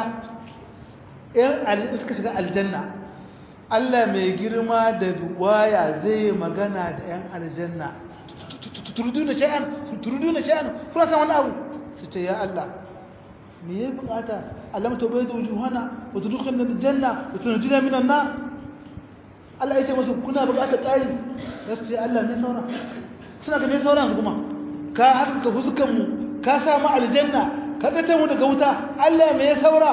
in suka shiga aljanna Allah mai girma da waya zai magana da ‘yan aljanna turuduna sha'an turuduna sha'an kuna san wani abu su ce ya Allah me ya bukata alam to bai da wujuhana wa tudkhilna aljanna wa tunjina minan nar Allah ya ce musu kuna bukatar ƙari gaskiya Allah ne saura suna ga me saura kuma ka haska fuskan mu ka sa mu aljanna ka tsata mu daga wuta Allah me ya saura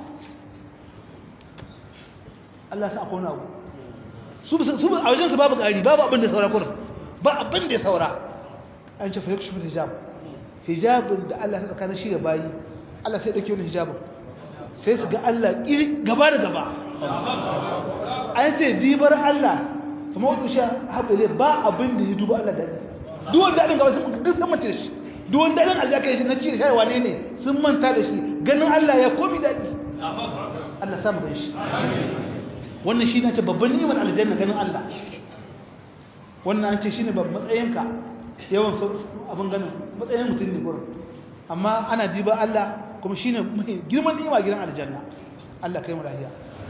Allah sa akwai abu su su a wajen su babu ƙari babu abin da saura kurin ba abin da ya saura an ce fa yakshu hijab hijabin da Allah ya tsakanin shi da bayi Allah sai dauke wannan hijabin sai su ga Allah gaba da gaba an ce dibar Allah kuma wato shi haɓe ba abin da ya duba Allah daɗi duk wanda daɗin gaba sun duk sun mace da shi duk wanda daɗin Allah kai shi na ci da shayarwa ne ne sun manta da shi ganin Allah ya komi daɗi Allah samu gan shi wannan shi na ce babban ni'imar aljanna ganin Allah wannan an ce shi ne babban matsayinka yawan abin ganin matsayin mutum ne gurin amma ana diba Allah kuma shi ne girman ni'ima gidan aljanna Allah kai mu lahiya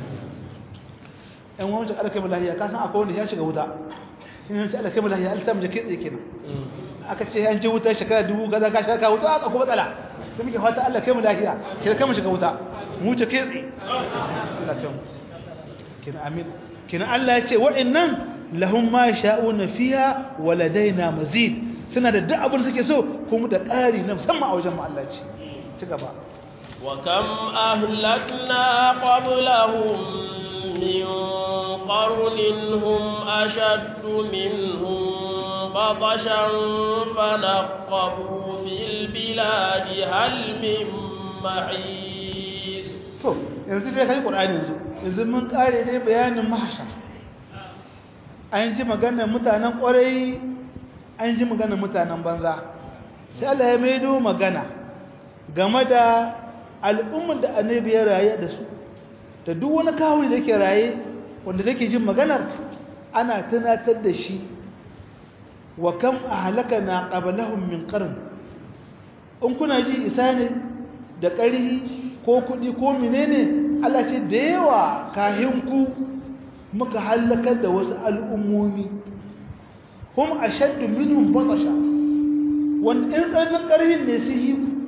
ɗan wani Allah kai mu lahiya ka san akwai wanda ya shiga wuta shi ne Allah kai mu lahiya Allah ta mu jake tsaye kenan aka ce an je wuta shekara dubu gaza ka shaka wuta aka kuma matsala sai muke fata Allah kai mu lahiya ke kai mu shiga wuta mu ce ke tsaye Allah kai mu kina amin kina Allah ya ce wa'annan lahum ma sha'una fiha wa ladaina mazid suna da duk abin suke so kuma da ƙari na musamman a wajen mu Allah ce ci gaba وكم أهلكنا قبلهم من قرن هم أشد منهم بطشا فنقبوا في البلاد هل من محيص to yanzu dai kai Qur'ani yanzu yanzu mun kare ne bayanin mahshar an ji maganar mutanen kwarai an ji maganar mutanen banza sai Allah ya maido magana game da al'ummar da annabi ya raye da su da duk wani kawai da ke raye wanda take jin maganar ana tunatar da shi wa kam ahlakana qablahum min qarn in kuna ji isa ne da ƙarhi ko kuɗi ko menene Allah ce da yawa kahin ku muka halakar da wasu al'ummomi hum ashaddu minhum batasha wanda in tsanin ƙarhin ne su yi ku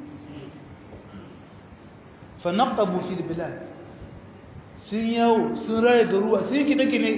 fa naqabu fil bilad sun yawo sun raye garuwa sun gine-gine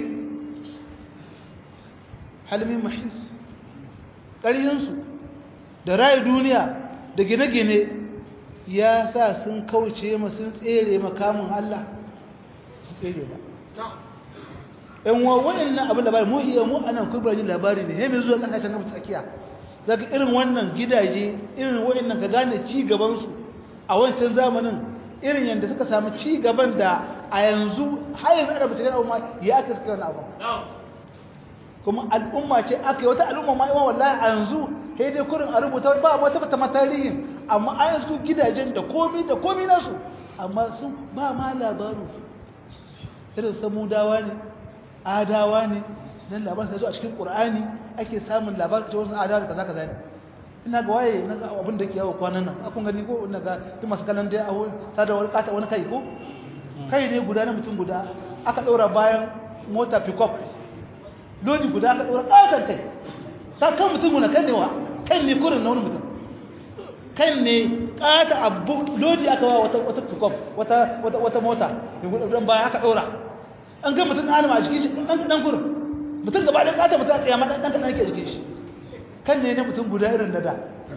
halmin mahis ƙarhinsu da raye duniya da gine-gine ya sa sun kauce ma sun tsere makamun Allah su tsere ba ‘yan wawan nan abin labari mu iya mu anan kubrajin labari ne hemin zuwa ƙasashen na tsakiya daga irin wannan gidaje irin waɗannan nan ka gane ci gabansu a wancan zamanin irin yadda suka samu ci gaban da a yanzu har yanzu ana bincike abu ma ya aka suka wani abu kuma al'umma ce aka yi wata al'umma ma yawan wallahi a yanzu sai dai kurin a rubuta ba wata fata ma tarihin amma a yanzu gidajen da komi da komi nasu amma sun ba ma labaru irin samudawa ne adawa ne nan labarin sai zo a cikin qur'ani ake samun labarin cewa wasu adawa da kaza kaza ne ina ga waye na ga abin da ke yawo kwanan nan akun gani ko ina ga tun masu kallon dai a sadarwar kata wani kai ko kai ne guda na mutum guda aka ɗaura bayan mota pick-up lodi guda aka ɗaura ƙatar kai sa kan mutum na kan ne wa kan ne kurin na wani mutum kan ne ƙata abu lodi aka wa wata wata pick-up wata wata wata mota don bayan aka ɗaura an ga mutum ɗan a jikin shi ɗan ɗan kurin mutum gaba ɗaya ƙata mutum a tsaye ma ɗan ɗan ake jikin shi kan ne na mutum guda irin na da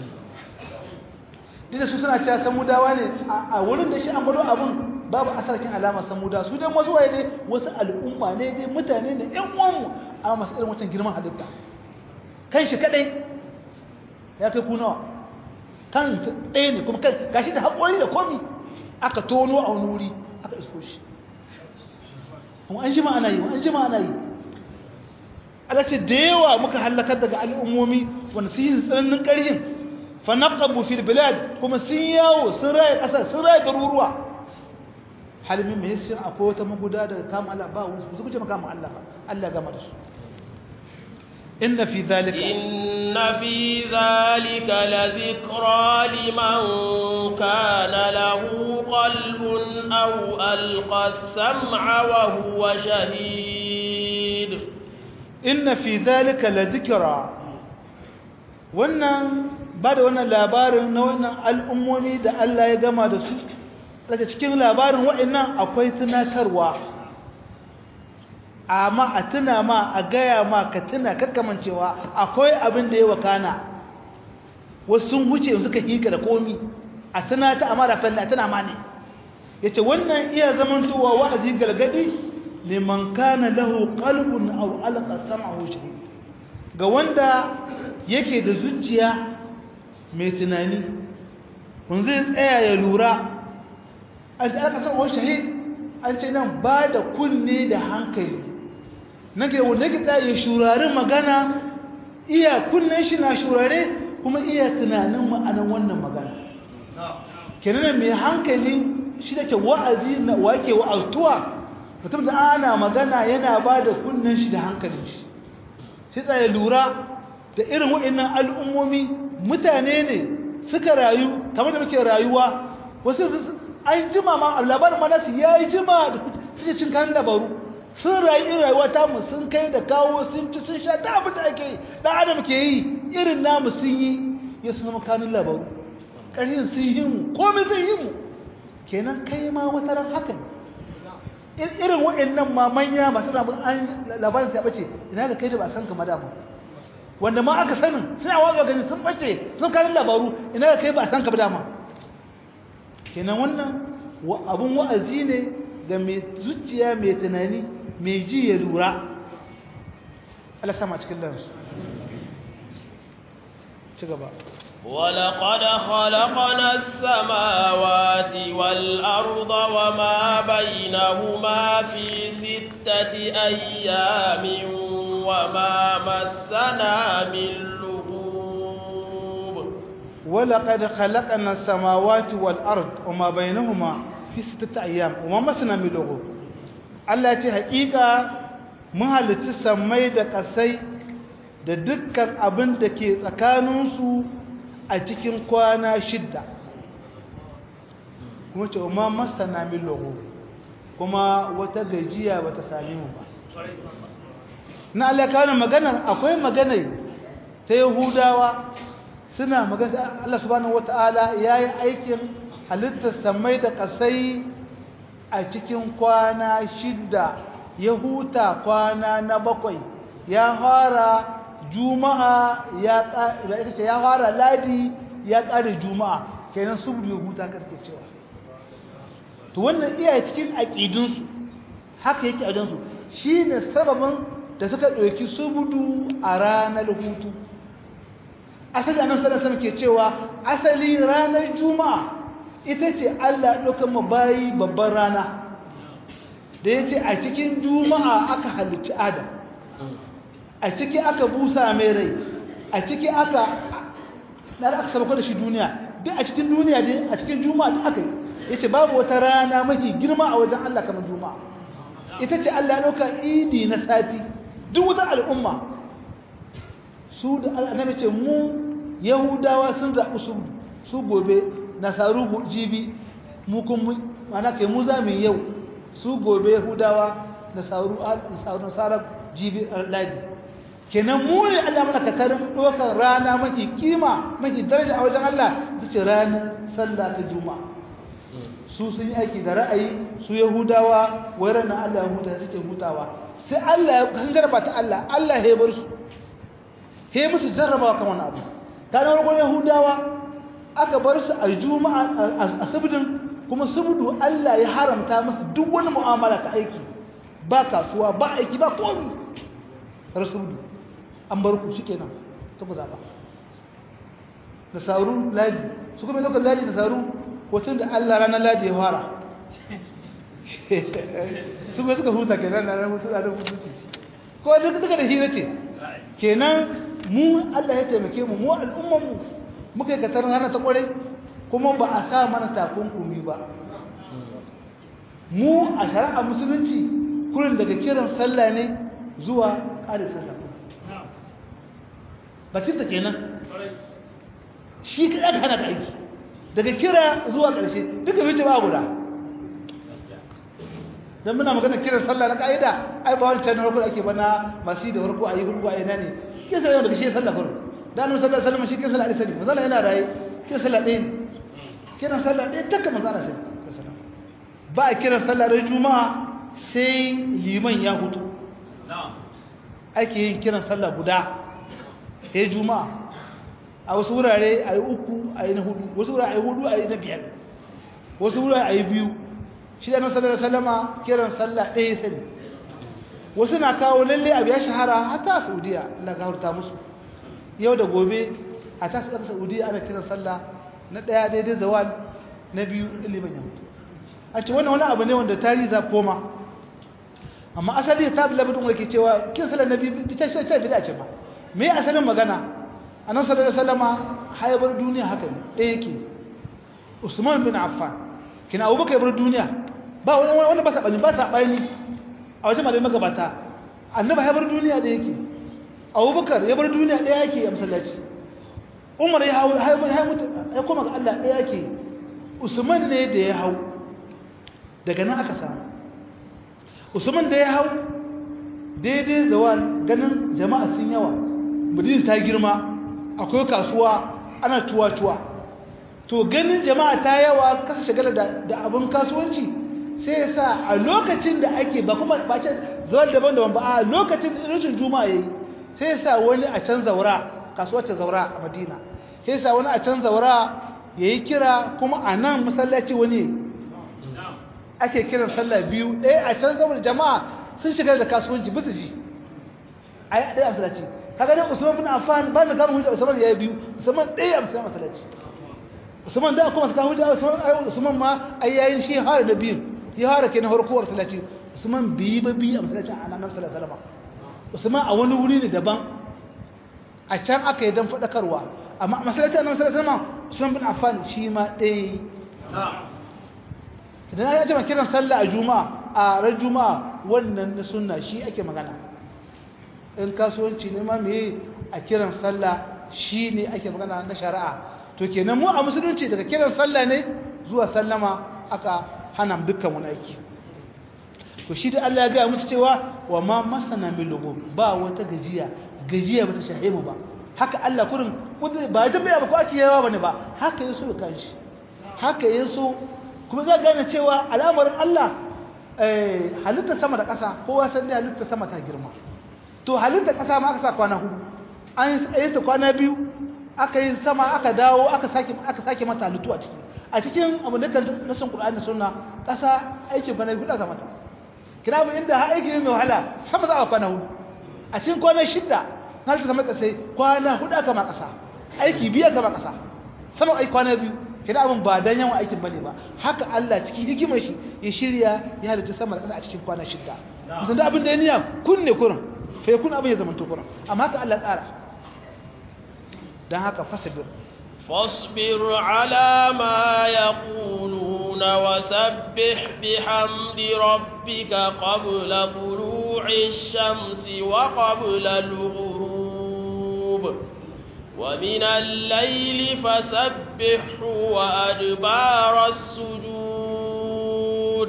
duk da su suna cewa samudawa ne a wurin da shi an gwado abin babu asarkin alamar samuda su dai wasu waye ne wasu al'umma ne dai mutane ne ƴan uwanmu a masu irin wancan girman halitta kan shi kadai ya kai kunawa kan ɗaya ne kuma gashi da haƙori da komi aka tono a wani wuri aka isko shi kuma an jima ana yi an jima ana yi alace da yawa muka halakar daga al'ummomi wanda su yi tsananin ƙarhin fa naqabu fil bilad kuma sun yawo sun raye ƙasa sun raye garuruwa halmin mai yasir akwai wata maguda daga kama Allah ba wani su kuce makama Allah ba Allah gama da su inna fi zalika inna fi zalika la dhikra liman kana lahu qalbun aw alqa as-sam'a wa huwa shahid inna fi zalika la dhikra wannan ba da wannan labarin na wannan al'ummomi da Allah ya gama da su daga cikin labarin waɗannan akwai tunatarwa amma a tuna ma a gaya ma ka tuna kakkamancewa akwai abin da ya wakana wasu sun huce suka hika da komi a tana ta amara falle a tana ma ne yace wannan iya zamantowa wa'azi galgadi liman kana lahu qalbun aw alqa sam'ahu shahid ga wanda yake da zuciya mai tunani kun zai tsaya ya lura an ta alqa sam'ahu shahid an ce nan ba da kunne da hankali nake wanda yake tsaya ya shurari magana iya kunnen shi na shurare kuma iya tunanin ma'anar wannan magana kenan mai hankali shi da ke wa'azi na wake wa'aztuwa mutum da ana magana yana ba da kunnen shi da hankalin shi sai tsaye lura da irin waɗannan al'ummomi mutane ne suka rayu kamar da muke rayuwa wasu an jima ma labarin manasu ya yi jima da suke cin kan labaru sun rayu irin rayuwa ta mu sun kai da kawo sun ci sun sha ta abin da ake yi ɗan adam ke yi irin namu sun yi ya suna makanin labaru ƙarshen sun yi mu komai sun yi mu kenan kai ma wata ran hakan irin waɗannan ma manya masu rabin an labarin ta bace ina ga kai da ba san kama da ba wanda ma aka sanin sai a wazo gani sun bace sun kanin labaru ina ga kai ba san kama da ma kenan wannan abun wa'azi ne ga mai zuciya mai tunani mai ji ya lura Allah sama cikin lansu ci gaba ولقد خلقنا السماوات والأرض وما بينهما في ستة أيام وما مسنا من لغوب ولقد خلقنا السماوات والأرض وما بينهما في ستة أيام وما مسنا من لغوب الله يتي حقيقة مهلة السمي da kasai da dukkan abin da ke tsakaninsu a cikin kwana shidda kuma ce ma masana min logo kuma wata gajiya bata same mu ba na Allah kawo maganar akwai magana ta yahudawa suna magana Allah subhanahu wataala yayi aikin halittar samai da kasai a cikin kwana shidda ya huta kwana na bakwai ya fara juma'a ya ce ya fara ladi ya ƙare juma'a kenan subdu ya huta kaske cewa to wannan iya cikin aƙidunsu haka yake ajansu shi ne sababin da suka ɗauki subdu a ranar hutu asali annabi sallallahu alaihi ke cewa asali ranar juma'a ita ce Allah ɗaukar mu bayi babban rana da ya ce a cikin juma'a aka halicci adam a ciki aka busa mai rai a ciki aka na aka sabako da shi duniya duk a cikin duniya dai a cikin juma'a duk aka yi ya ce babu wata rana mafi girma a wajen Allah kamar juma'a ita ce Allah ya ɗauka idi na sati duk wata al'umma su da annabi ce mu yahudawa sun zaɓi su su gobe nasaru jibi mu kun mana kai mu za mu yau su gobe yahudawa nasaru nasarar jibi ladi kenan mu ne Allah mana katarin ɗaukar rana mafi kima mafi daraja a wajen Allah ta ce ranar sallah ta juma'a su sun yi aiki da ra'ayi su yahudawa wai ranar Allah ya huta suke hutawa sai Allah ya kan jarba ta Allah Allah ya bar su he musu jarrabawa kan wani abu ta na farkon yahudawa aka bar su a juma'a a subudin kuma subudu Allah ya haramta musu duk wani mu'amala ta aiki ba kasuwa ba aiki ba komi rasuludu an bar ku shikenan ta ku zaba nasaru ladi su kuma lokacin ladi nasaru hotun da Allah ranar ladi ya fara su kuma suka huta kenan na ranar hutu da hutu ko duk duka da hira ce kenan mu Allah ya taimake mu mu al'umman mu muka yi katar hana ta kwarai kuma ba a sa mana takunkumi ba mu a shari'a musulunci kurin daga kiran sallah ne zuwa ƙari sallah bakin ta kenan shi ka ɗaga hana ka aiki daga kira zuwa ƙarshe duka wuce ba guda don muna magana kiran sallah na ƙa'ida ai ba wani can harko ake bana masu da harko a yi hulku a yana ne kin sallah daga shi sallah kurin da annabi sallallahu alaihi wasallam shi kin sallah alaihi wasallam yana raye kin sallah ɗaya ne kiran sallah ɗaya takka manzo Allah sallallahu ba a kiran sallah ran juma'a sai liman ya hutu ake yin kiran sallah guda ya juma'a a wasu wurare a yi uku a yi na hudu wasu wurare a yi hudu a yi na biyar wasu wurare a yi biyu shi da nasarar da salama kiran sallah ɗaya sani wasu na kawo lalle abu ya shahara hata a saudiya Allah ka hurta musu yau da gobe a ta ƙasar saudiya ana kiran sallah na ɗaya daidai zawal na biyu ilimin ya mutu a ce wannan wani abu ne wanda tarihi za koma amma asali ta bi labarin wanda ke cewa kiran sallah na biyu ta ce ta bida ce ba me asalin magana a nan sallar da salama haibar duniya haka ne ɗaya yake usman bin affan kina abubakar ya bar duniya ba wani wani ba saɓani ba saɓani a wajen malamai magabata annaba ya bar duniya da yake abubakar ya bar duniya ɗaya yake a masallaci umar ya hau ya koma ga allah ɗaya yake usman ne da ya hau daga nan aka samu usman da ya hau daidai zawal ganin jama'a sun yawa madina ta girma akwai kasuwa ana tuwa-tuwa to ganin jama'a ta yawa kasa shagala da abin kasuwanci sai ya sa a lokacin da ake ba kuma ba ce zuwa daban-daban ba a lokacin rashin juma'a yayi sai ya sa wani a can zaura kasuwar ta zaura a madina sai ya sa wani a can zaura ya yi kira kuma a nan masallaci wani ake kiran sallah biyu ɗaya a can zaura jama'a sun shiga da kasuwanci bisa ji a yi ɗaya a masallaci kaga dai usman bin affan ba mai kama hujja usman ya yi biyu usman ɗaya a masallaci usman da kuma suka hujja usman usman ma ai yayin shi har da biyu ya har kenan harkuwar masallaci usman biyi ba biyu a masallacin annabi sallallahu alaihi wasallam usman a wani wuri ne daban a can aka yi dan fadakarwa amma masallacin annabi sallallahu alaihi wasallam usman bin affan shi ma ɗaya idan ya jama kiran sallah a juma'a a ran juma'a wannan na sunna shi ake magana in kasuwanci ne ma me a kiran sallah shi ne ake magana na shari'a to kenan mu a musulunci daga kiran sallah ne zuwa sallama aka hana dukkan wani aiki to shi da Allah ya ga musu cewa wa ma masana min lugub ba wata gajiya gajiya bata shahe mu ba haka Allah kurin ba ta bai ba ko ake yawa bane ba haka yaso kan shi haka yaso kuma za gane cewa al'amarin Allah eh halitta sama da ƙasa kowa san dai halitta sama ta girma to halitta ƙasa ma aka sa kwana hudu an yi ta kwana biyu aka yi sama aka dawo aka sake aka sake mata halittu a ciki a cikin abu da kan nasin Qur'ani sunna ƙasa aikin kwana hudu aka mata kina bu inda ha aiki ne mai wahala sama za a kwana hudu a cikin kwana shida na shi zama kasai kwana hudu aka ma ƙasa aiki biyu aka ma ƙasa sama ai kwana biyu kina abin ba dan yawan aikin bane ba haka Allah cikin hikimar shi ya shirya ya halitta sama da ƙasa a cikin kwana shida musan da abin da ya niyya kun ne kurin fa kun abin ya zama to kurin amma haka Allah tsara dan haka fasabir فاصبر على ما يقولون وسبح بحمد ربك قبل طلوع الشمس وقبل الغروب ومن الليل فسبحه وأدبار السجود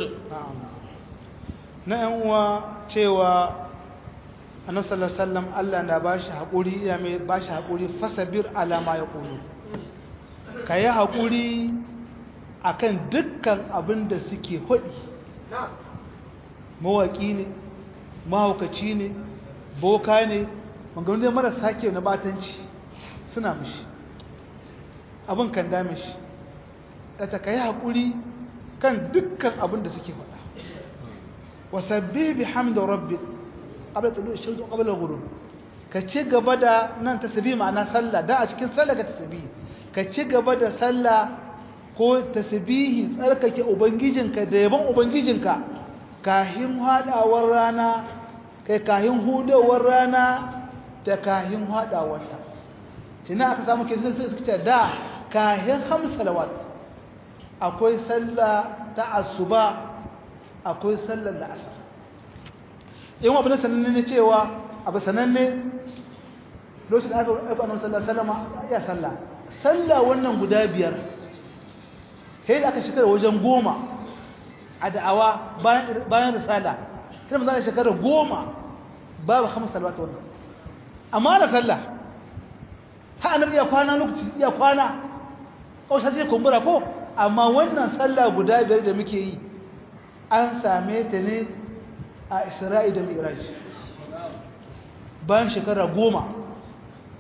نعم cewa annabi sallallahu alaihi wasallam Allah na bashi hakuri ya mai bashi hakuri fasabir ala ma yaqulu kayi hakuri akan dukkan abin da suke hodi mawaki ne mahaukaci ne boka ne maganganun da marasa ke na batanci suna mishi abin kan dame shi ta kayi hakuri kan dukkan abin da suke faɗa wasabbi bihamdi rabbik qabla tulu shamsi wa qabla ghurub ka ci gaba da nan tasbih ma'ana sallah da a cikin sallah ka tasbih ka ci gaba da sallah ko tasbihi tsarkake ubangijinka da yaban ubangijinka kahin hadawar rana kai kahin hudawar rana da kahin hadawar ta tana aka samu kin sai suka da kahin khams salawat akwai sallah ta asuba akwai sallar la'asar yin abu na sananne ne cewa abu sananne lokacin da aka aiko annabi sallallahu alaihi wasallam ya sallah sallah wannan guda biyar sai da aka shekara wajen goma a da'awa bayan bayan risala sai mun zana shekara goma babu khamsa salawat wannan amma da sallah ha annabi ya kwana lokaci ya kwana kausar zai kumbura ko amma wannan sallah guda biyar da muke yi an same ta ne a isra'i da miraj bayan shekara goma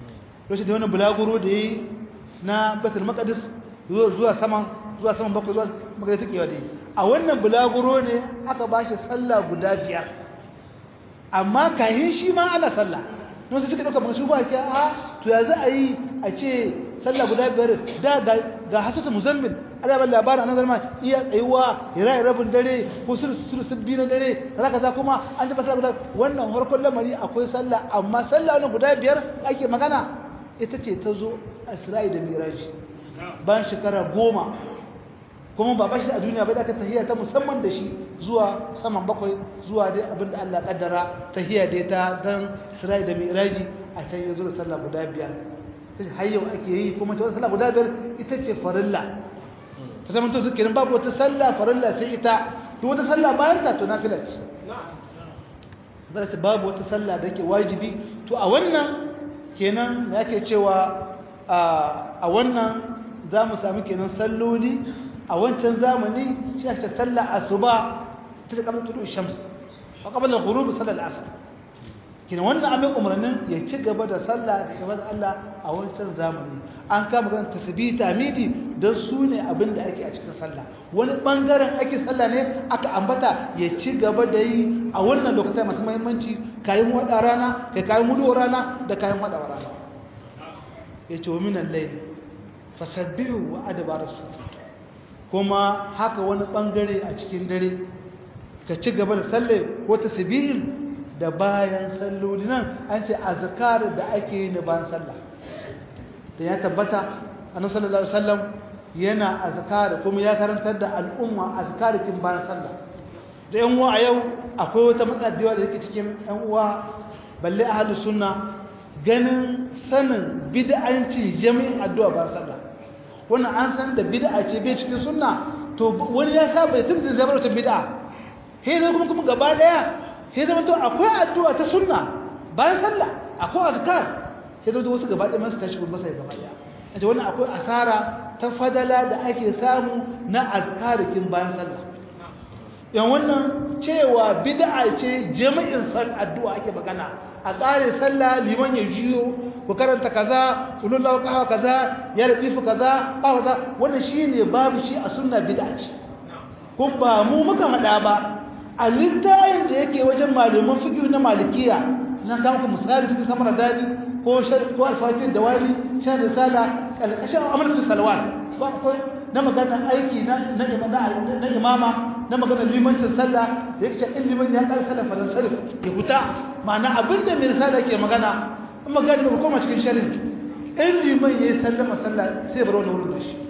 lokacin da wannan bulaguro da yi na Baitul Maqdis zuwa saman zuwa saman bakwai zuwa magana take wa dai a wannan bulaguro ne aka bashi sallah guda biyar amma kahin shi ma ana sallah don su suka dauka ba su ba ke a to ya za a yi a ce sallah guda biyar da ga hasata muzammil ana ban labarin nan zama iya tsayuwa ya rayu rabin dare ko sulu sabbi na dare kaza kaza kuma an tabbata guda wannan harkon lamari akwai sallah amma sallah wannan guda biyar ake magana ita ce ta zo Isra'i da Miraji bayan shekara goma kuma ba bashi a duniya bai da aka tahiyya ta musamman da shi zuwa saman bakwai zuwa dai abinda Allah kaddara tahiyya dai ta dan Isra'i da Miraji a can ya zo da sallah guda biyar har yau ake yi kuma ta sallah guda biyar ita ce farilla ta zama to suke babu wata sallah farilla sai ita to wata sallah bayan ta to nafila ce zai ce babu wata sallah da ke wajibi to a wannan kenan ya ke cewa a wannan za mu sami kenan salloli a wancan zamani shi ake sallah asuba ta ce kamar tudu shams a kamar da ghurub sallar asr kina wannan amin umarnin ya ci gaba da sallah da ibada Allah a wancan zamani an kama ganin tasbih tamidi dan su ne abin da ake a cikin sallah wani bangaren ake sallah ne aka ambata ya ci gaba da yi a wannan lokacin masu muhimmanci kayan wada rana kai kayan mudu rana da kayan wada rana yace wa minal layl fasabbihu wa adbar sujud kuma haka wani bangare a cikin dare ka ci gaba da sallah ko tasbihin da bayan salloli nan an ce azkar da ake yi na bayan sallah da ya tabbata annabi sallallahu alaihi wasallam yana azkar kuma ya karantar da al'umma azkarikin bayan sallah da yan uwa a yau akwai wata matsadiwa da yake cikin yan uwa balle ahlu sunna ganin sanin bid'anci jami'in addu'a bayan sallah wannan an san da bid'a ce bai cikin sunna to wani ya saba tun da zai bar wata bid'a sai kuma kuma gaba daya sai zama to akwai addu'a ta sunna bayan sallah akwai azkar sai zama to wasu gaba ɗaya masu tashi gaba sai gaba ɗaya a ce wannan akwai asara ta fadala da ake samu na azkarikin bayan sallah yan wannan cewa bid'a ce jami'in san addu'a ake magana a ƙare sallah liman ya jiyo ku karanta kaza ulullahu kaha kaza ya latifu kaza kaza wannan shine babu shi a sunna bid'a ce kun ba mu muka faɗa ba a littayin da yake wajen malaman fiƙi na malikiya na kama misali cikin samar dani ko ko alfaƙin da wani shan risala ƙarƙashin amalin salawat ba akwai na magana aiki na na imama na magana limancin sallah da yake in liman ya ƙara sallah faran sarif ya huta ma'ana abinda mai risala ke magana in magana ba koma cikin sharin in liman ya yi sallama sallah sai bar wani wurin da shi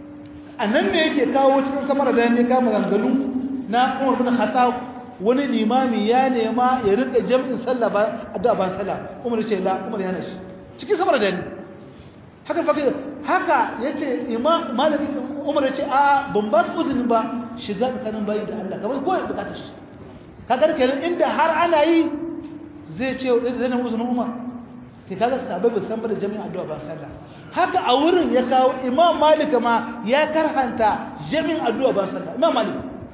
a nan ne yake kawo cikin samar dani ya kama zangalu na Umar bin Khattab wani limami ya nema ya rika jami'in sallah ba addu'a ba sallah Umar ce la Umar yana shi cikin samar da ni haka fa haka yace imam Malik Umar yace a ban ba ku uzuri ba shiga tsakanin bayi da Allah kamar ko bukatar shi kaga kenan inda har ana yi zai ce zai nemi uzurin Umar sai kaga sahabbai ba san ba da jami'in addu'a ba sallah haka a wurin ya kawo Imam Malik ma ya karhanta jami'in addu'a ba sallah Imam Malik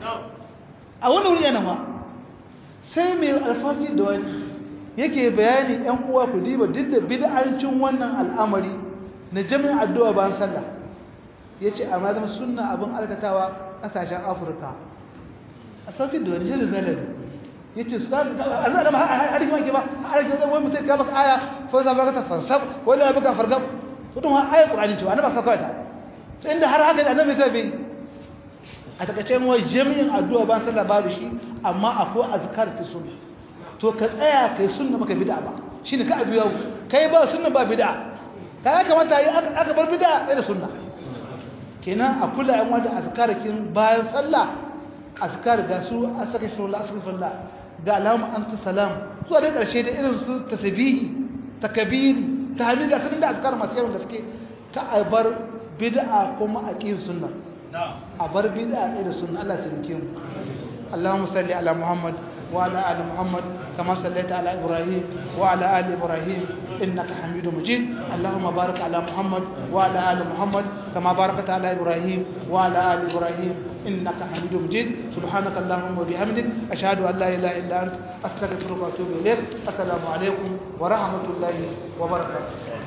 a wani wuri yana ma sai mai alfaki da wani yake bayani ‘yan uwa ku diba duk da bid'ancin wannan al'amari na jami'in addu'a bayan sallah ya ce amma zama suna abin alkatawa ƙasashen afirka a sauƙi da wani shirin zalari ya ce su kaga a zama da harki maki ba a harki wani mutum ka baka aya fa za baka ta fansab wani ya baka fargab to tun ha ayat qur'ani cewa annabi ka kawai ta to inda har haka da annabi sai bai a takaice mu jami'in addu'a ba sallah babu shi amma akwai azkar ta sunna to ka tsaya kai sunna maka bid'a ba shine ka abu yau kai ba sunna ba bid'a ka ya kamata yi aka bar bid'a da sunna kenan a kula yan wanda azkarakin bayan sallah azkar ga su astaghfirullah astaghfirullah ga alamu anta salam zuwa da karshe da irin su tasbihi takbiri tahmid ga sanin da azkar masu yawan gaske ka bar bid'a kuma aqim sunna a bar bid'a da sunna Allah ta rike mu Allahumma salli ala Muhammad wa ala ali Muhammad kama sallaita ala Ibrahim wa ala ali Ibrahim innaka Hamidum Majid Allahumma barik ala Muhammad wa ala ali Muhammad kama barakta ala Ibrahim wa ala ali Ibrahim innaka Hamidum Majid subhanaka Allahumma wa bihamdik ashhadu an la ilaha illa anta astaghfiruka wa atubu ilaik assalamu alaikum wa rahmatullahi wa barakatuh